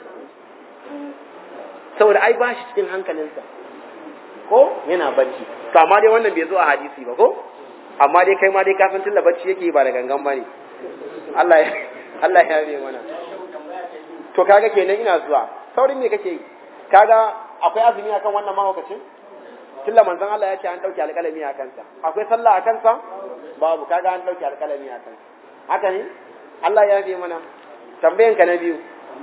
[SPEAKER 1] saboda ai ba shi cikin hankalinsa ko yana bacci to amma dai wannan bai zo a hadisi ba ko amma dai kai ma dai ka san tunda bacci yake ba da gangan bane Allah ya Allah ya yabe mana to kaga kenan ina zuwa saurin me kake yi kaga akwai azumi akan wannan mahaukacin tilla manzon Allah ya ce an dauke alƙalami a kansa akwai sallah a kansa babu kaga an dauke alƙalami a kansa haka ne Allah ya yabe mana tambayan ka na biyu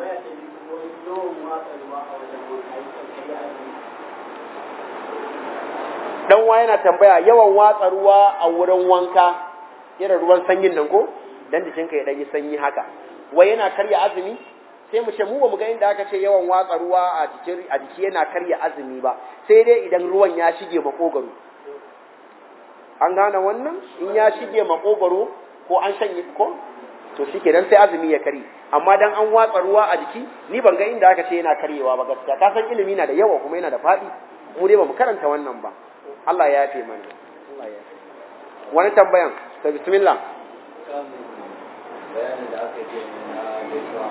[SPEAKER 1] dan wa yana tambaya yawan watsa ruwa a wurin wanka irin ruwan sanyin nan ko dan jikinka ya dan yi sanyi haka wai yana karya azumi sai mu ce mu ba mu ga inda aka ce yawan watsa ruwa a jikin a jiki yana karya azumi ba sai dai idan ruwan ya shige makogaro an gane wannan in ya shige makogaro ko an shanye ko to shike dan sai azumi ya kare amma dan an watsa ruwa a jiki ni ban ga inda aka ce yana karyewa ba gaskiya ka san ilimi na da yawa kuma yana da faɗi mu dai ba mu karanta wannan ba Allah ya yafe mana Allah ya yafe wani tambayan to bismillah
[SPEAKER 3] bayanin da aka yi na gaisuwa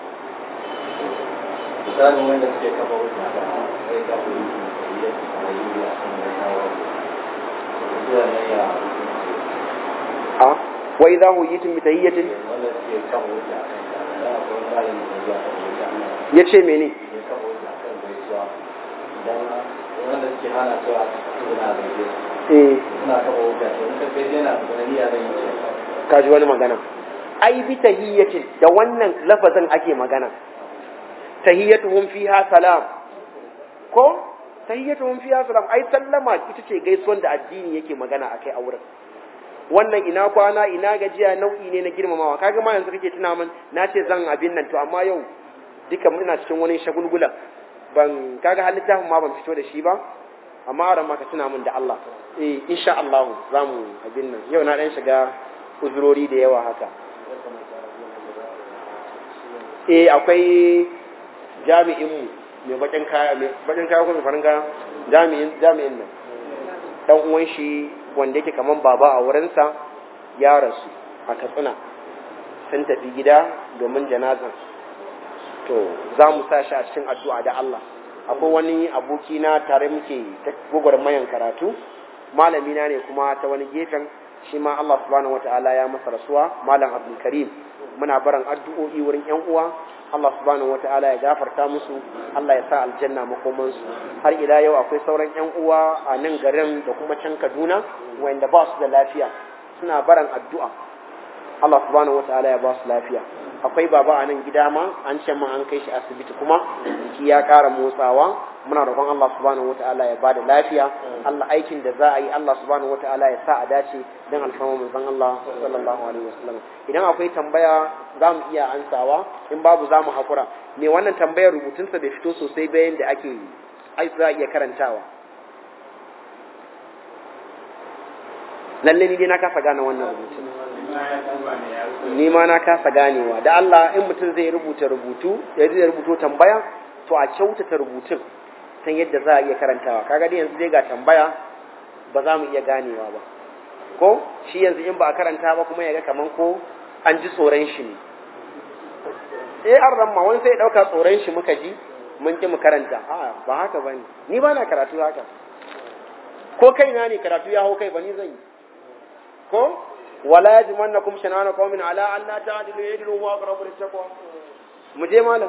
[SPEAKER 3] misalin wanda suke kafa wuta da kai ga wuri da ya fi karayi a kan gaisawa zuwa ne ya
[SPEAKER 1] a wa idza huyitum bi tahiyyatin
[SPEAKER 3] wanda suke kafa wuta a kan da akwai malami da ya kafa wuta
[SPEAKER 1] yace mene
[SPEAKER 3] ya kafa wuta a kan gaisuwa idan wanda suke hana cewa suna gaishe
[SPEAKER 1] eh
[SPEAKER 3] suna kafa wuta to in ka gaishe yana da niyya zan yi ce
[SPEAKER 1] kaji wani magana ai bi tahiyyatin da wannan lafazin ake magana tahiyyatuhum fiha salam ko tahiyyatuhum fiha salam ai sallama ita ce gaisuwan da addini yake magana akai a wurin wannan ina kwana ina gajiya nau'i ne na girmamawa kaga ma yanzu kake tuna min na ce zan abin nan to amma yau duka muna cikin wani shagulgula ban kaga har littafin ma ban fito da shi ba amma aran ma ka tuna min da Allah eh insha Allah za mu abin nan yau na dan shiga uzurori da yawa haka eh akwai jami'in mu mai bakin kaya mai bakin kaya ko mai farin kaya jami'in jami'in nan dan uwan shi wanda yake kaman baba a wurinsa ya rasu a Katsina sun tafi gida domin janazan to za mu sa shi a cikin addu'a da Allah akwai wani aboki na tare muke ta gwagwarmayan karatu malami na ne kuma ta wani gefen shi ma Allah subhanahu wataala ya masa rasuwa malam Abdul Karim muna baran addu'o'i wurin ƴan uwa Allah subhanahu wataala ya gafarta musu Allah ya sa aljanna makoman su har ila yau akwai sauran ƴan uwa a nan garin da kuma can Kaduna wanda ba su da lafiya suna baran addu'a Allah subhanahu wataala ya ba su lafiya akwai baba a nan gida ma an ce ma an kai shi asibiti kuma jiki ya ƙara motsawa muna roƙon Allah subhanahu wataala ya bada lafiya Allah aikin da za a yi Allah subhanahu wataala ya sa a dace dan alfarma manzon Allah sallallahu alaihi wasallam idan akwai tambaya za mu iya ansawa in babu za mu haƙura me wannan tambayar rubutunsa bai fito sosai bayan da ake ai za a iya karantawa lalle ni dai na kasa gane wannan rubutun ni ma na kasa ganewa da Allah in mutum zai rubuta rubutu ya zai rubuto tambaya to a kyautata rubutun san yadda za a iya karantawa kaga dai yanzu dai ga tambaya ba za mu iya ganewa ba ko shi yanzu in ba a karanta ba kuma ya ga kaman ko an ji tsoron shi ne eh an ramma wani sai ya dauka tsoron shi muka ji mun ki mu karanta a ba haka bane ni ba na karatu haka ko kaina ne karatu ya hau kai ba ni zan yi ko wala yajmannakum shanana qaumin ala an la ta'dilu yadlu wa aqrabu lit-taqwa mu je malam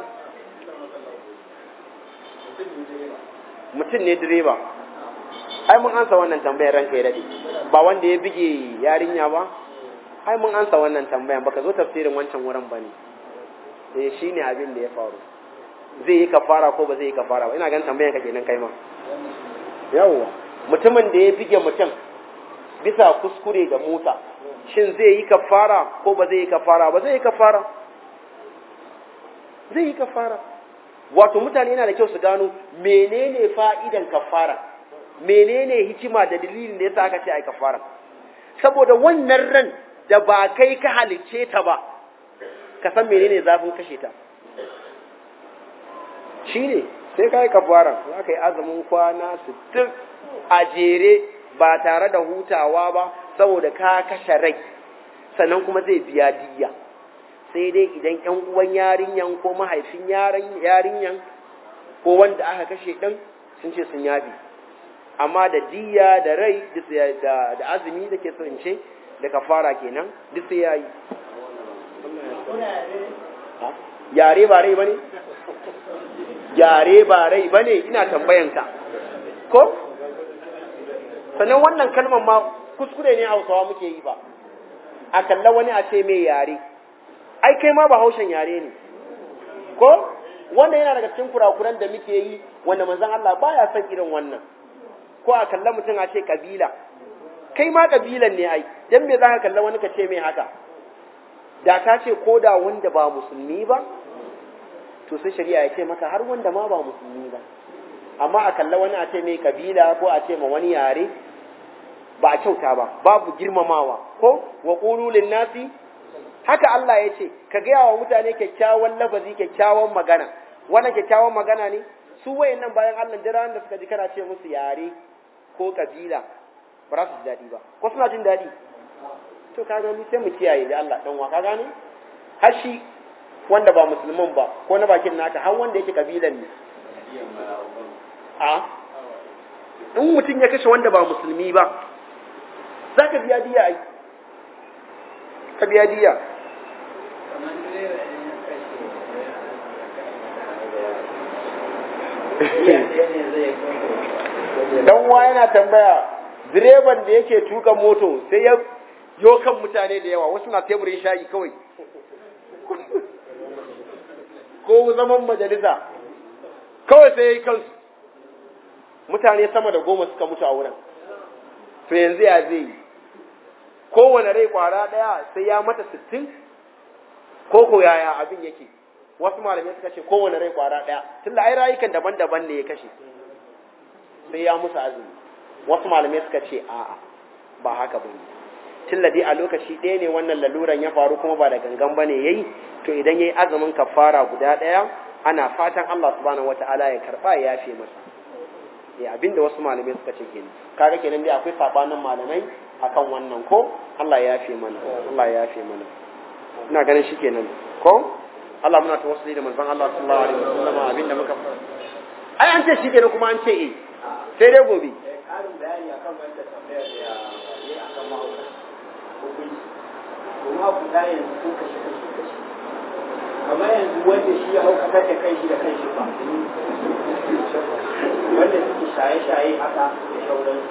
[SPEAKER 1] mutum ne direba ai mun ansa wannan tambayar ranka ya dade ba wanda ya bige yarinya ba ai mun ansa wannan tambayan baka zo tafsirin wancan wurin bane eh shine abin da ya faru zai yi kafara ko ba zai yi kafara ba ina ganin tambayan ka kenan kai ma yawwa mutumin da ya bige mutum bisa kuskure ga Musa shin zai yi kafara ko ba zai yi kafara ba zai yi kafara zai yi kafara wato mutane yana da kyau su gano menene fa'idan kafara menene hikima da dalilin da yasa aka ce ai kafara saboda wannan ran da ba kai ka halicce ta ba ka san menene zafin kashe ta shine sai kai kafara za ka yi azumin kwana 60 a jere ba tare da hutawa ba saboda ka kashe rai sannan kuma zai biya diyya sai dai idan ƴan uwan yarinyan ko mahaifin yarinyan ko wanda aka kashe ɗin sun ce sun yafi amma da diyya da rai da azumi da ke son ce da kafara kenan duk sai yayi yare ba rai bane yare ba rai bane ina tambayanka ko sannan wannan kalmar ma kuskure ne hausawa muke yi ba a kalla wani a ce mai yare ai kai ma ba haushen yare ne ko wanda yana daga cikin kurakuran da muke yi wanda manzon Allah baya son irin wannan ko a kalla mutum a ce kabila kai ma kabilan ne ai dan me zaka kalla wani ka ce mai haka da ka ce ko da wanda ba musulmi ba to sai shari'a ya ce maka har wanda ma ba musulmi ba amma a kalla wani a ce mai kabila ko a ce ma wani yare ba a kyauta ba babu girmamawa ko wa qulu lin nasi haka Allah ya ce ka gaya wa mutane kyakkyawan lafazi kyakkyawan magana wannan kyakkyawan magana ne su wayannan bayan Allah da ran da suka ji kana ce musu yare ko kabila ba za su ji daɗi ba ko suna jin daɗi to ka gani sai mu kiyaye da Allah dan wa ka gane har shi wanda ba musulmin ba ko na bakin naka har wanda yake kabilan ne a in mutum ya kashe wanda ba musulmi ba za ka biya diya ai ka biya diya dan wa yana tambaya direban da yake tuka moto sai ya yo kan mutane da yawa wasu na teburin shayi kawai ko zaman majalisa kawai sai ya yi kansu mutane sama da goma suka mutu a wurin to yanzu ya zai yi kowane rai kwara daya sai ya mata sittin ko ko yaya abin yake wasu malamai suka ce kowane rai kwara daya tunda ai rayukan daban-daban ne ya kashe sai ya musu azumi wasu malamai suka ce a'a ba haka bane tunda dai a lokaci ɗaya ne wannan laluran ya faru kuma ba da gangan bane yayi to idan yayi azumin kafara guda daya ana fatan Allah subhanahu wataala ya karba ya yafe masa eh abinda wasu malamai suka ce kenan kaga kenan dai akwai sabanin malamai akan wannan ko Allah ya yafe mana Allah ya yafe mana ina ganin shi kenan ko Allah muna tawassuli da manzon Allah sallallahu alaihi wasallam abinda muka ai an ce shi kenan kuma an ce eh sai dai gobe
[SPEAKER 3] ƙarin bayani akan wanda tambayar da ya yi akan mahauta hukunci kuma ku da yanzu sun kashe kashe kashe kamar yanzu wanda shi ya haukatar da kai shi da kai shi ba wanda suke shaye-shaye haka da shauransu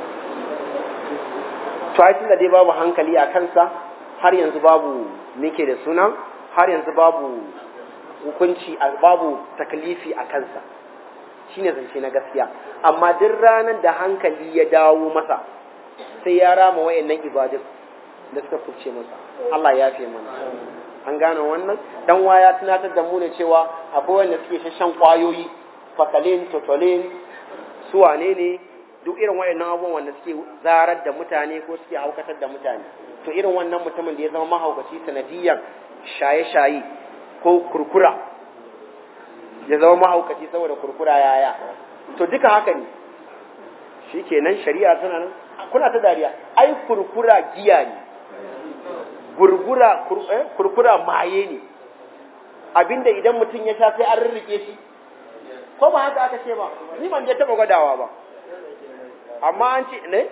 [SPEAKER 1] to ai tunda dai babu hankali a kansa har yanzu babu nake da suna har yanzu babu hukunci babu taklifi a kansa shine zance na gaskiya amma duk ranar da hankali ya dawo masa sai ya rama wayannan ibadun da suka kubce masa Allah ya fi mana an gane wannan dan waya tunatar da mu ne cewa akwai wanda suke shan kwayoyi fakalin totolin su wane ne duk irin wayannan abubuwan wanda suke zarar da mutane ko suke haukatar da mutane to irin wannan mutumin da ya zama mahaukaci sanadiyan shaye-shaye ko kurkura ya zama mahaukaci saboda kurkura yaya to duka haka ne shi kenan shari'a tana nan kuna ta dariya ai kurkura giya ne gurgura kurkura maye ne abinda idan mutum ya sha sai an rirrike shi ko ba haka aka ce ba ni ban je taba gwadawa ba amma an ce ne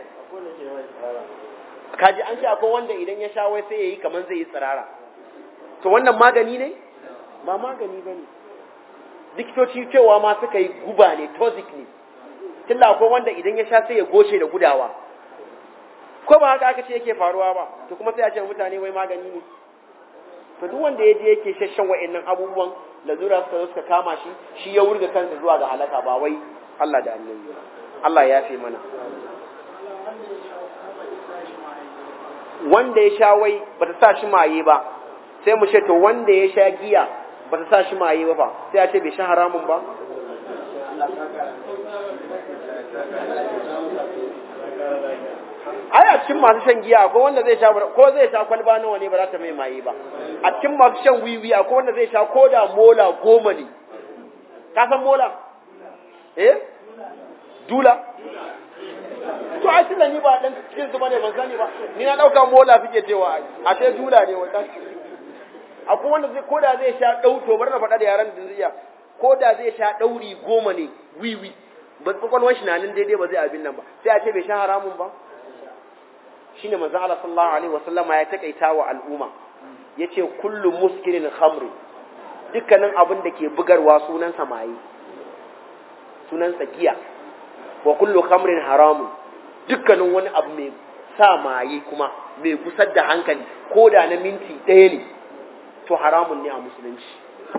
[SPEAKER 1] kaji an ce akwai wanda idan ya sha wai sai yayi kaman zai yi tsirara to wannan magani ne ba magani ba ne likitoci cewa ma suka yi guba ne toxic ne tunda akwai wanda idan ya sha sai ya goce da gudawa ko ba haka aka ce yake faruwa ba to kuma sai a ce mutane wai magani ne to duk wanda ya je yake shashan wa'annan abubuwan lazura suka zo suka kama shi shi ya wurga kansa zuwa ga halaka ba wai Allah da annabi Allah ya fi mana wanda ya sha wai bata sa shi maye ba sai mu ce to wanda ya sha giya bata sa shi maye ba fa sai a ce bai sha haramun ba ai a cikin masu shan giya akwai wanda zai sha ko zai sha kwalba nawa ne ba za ta mai maye ba a cikin masu shan wiwi akwai wanda zai sha ko da mola goma ne ka san mola eh dula to ai tunda ni ba dan cikin zuba ne ban sani ba ni na dauka mola suke cewa a sai dula ne wata akwai wanda zai koda zai sha dau to bar na faɗa da yaran da zai ko da zai sha dauri goma ne wiwi ba kwakwalwar shi na nan daidai ba zai abin nan ba sai a ce bai sha haramun ba shine manzo Allah sallallahu alaihi wasallama ya takaita wa al'umma yace kullu muskirin khamri dukkanin abin da ke bugarwa sunan samayi sunan giya wa kullu khamrin haramun dukkanin wani abu mai sa maye kuma mai gusar da hankali ko da na minti ɗaya ne to haramun ne a musulunci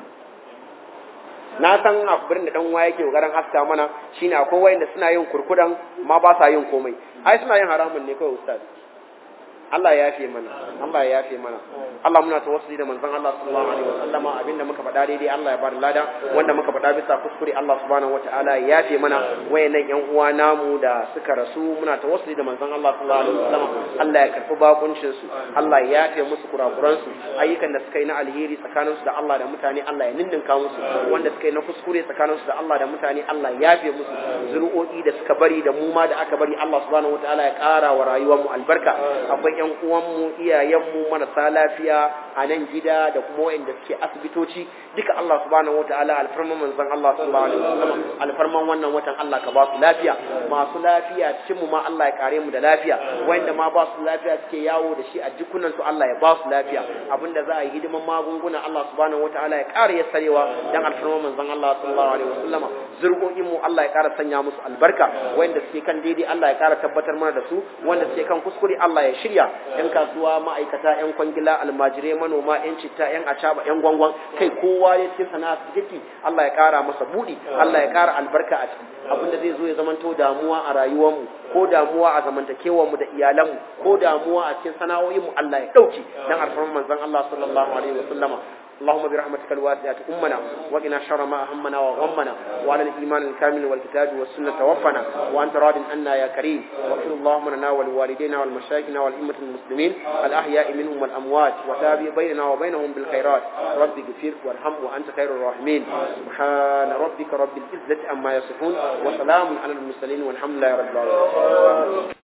[SPEAKER 1] na san akwai da dan waye yake kokarin haska mana shine akwai wayanda suna yin kurkudan ma ba sa yin komai ai suna yin haramun ne kawai ustaz Allah ya yafe mana Allah ya yafe mana Allah muna tawassuli da manzon Allah sallallahu alaihi wasallama abinda muka faɗa daidai Allah ya bada lada wanda muka faɗa bisa kuskure Allah subhanahu wataala ya yafe mana wayannan yan uwa namu da suka rasu muna tawassuli da manzon Allah sallallahu alaihi wasallama Allah ya karɓi bakuncin su Allah ya yafe musu kurakuran su ayyukan da suka yi na alheri tsakanin su da Allah da mutane Allah ya ninninka musu wanda suka yi na kuskure tsakanin su da Allah da mutane Allah ya yafe musu zuri'o'i da suka bari da mu ma da aka bari Allah subhanahu wataala ya ƙara wa rayuwar mu albarka akwai yan uwanmu iyayenmu marasa lafiya a nan gida da kuma waɗanda suke asibitoci duka Allah subhanahu wataala alfarman manzon Allah sallallahu alaihi wasallam alfarman wannan watan Allah ka ba su lafiya masu lafiya cikin mu ma Allah ya kare mu da lafiya wanda ma ba su lafiya suke yawo da shi a jikunan su Allah ya ba su lafiya abinda za a yi hidiman magunguna Allah subhanahu wataala ya kare ya sarewa dan alfarman manzon Allah sallallahu alaihi wasallam zurƙoƙin mu Allah ya ƙara sanya musu albarka wanda suke kan daidai Allah ya ƙara tabbatar mana da su wanda suke kan kuskure Allah ya shirya yan kasuwa ma'aikata yan kwangila almajirai manoma yan citta yan acaba yan gwangwan kai kowa ya ce sana'a su Allah ya ƙara masa buɗi Allah ya ƙara albarka a ciki abinda zai zo ya zamanto damuwa a rayuwarmu ko damuwa a zamantakewarmu da iyalanmu ko damuwa a cikin sana'o'inmu Allah ya ɗauke dan alfarman manzon Allah sallallahu alaihi wa sallama اللهم برحمتك الواسعة أمنا وقنا شر ما أهمنا وغمنا وعلى الإيمان الكامل والكتاب والسنة توفنا وأنت راض عنا يا كريم واغفر اللهم لنا ولوالدينا والمشايخنا والأئمة المسلمين الأحياء منهم والأموات وتابع بيننا وبينهم بالخيرات رب اغفر وارحم وأنت خير الراحمين سبحان ربك رب العزة عما يصفون وسلام على المرسلين والحمد لله رب العالمين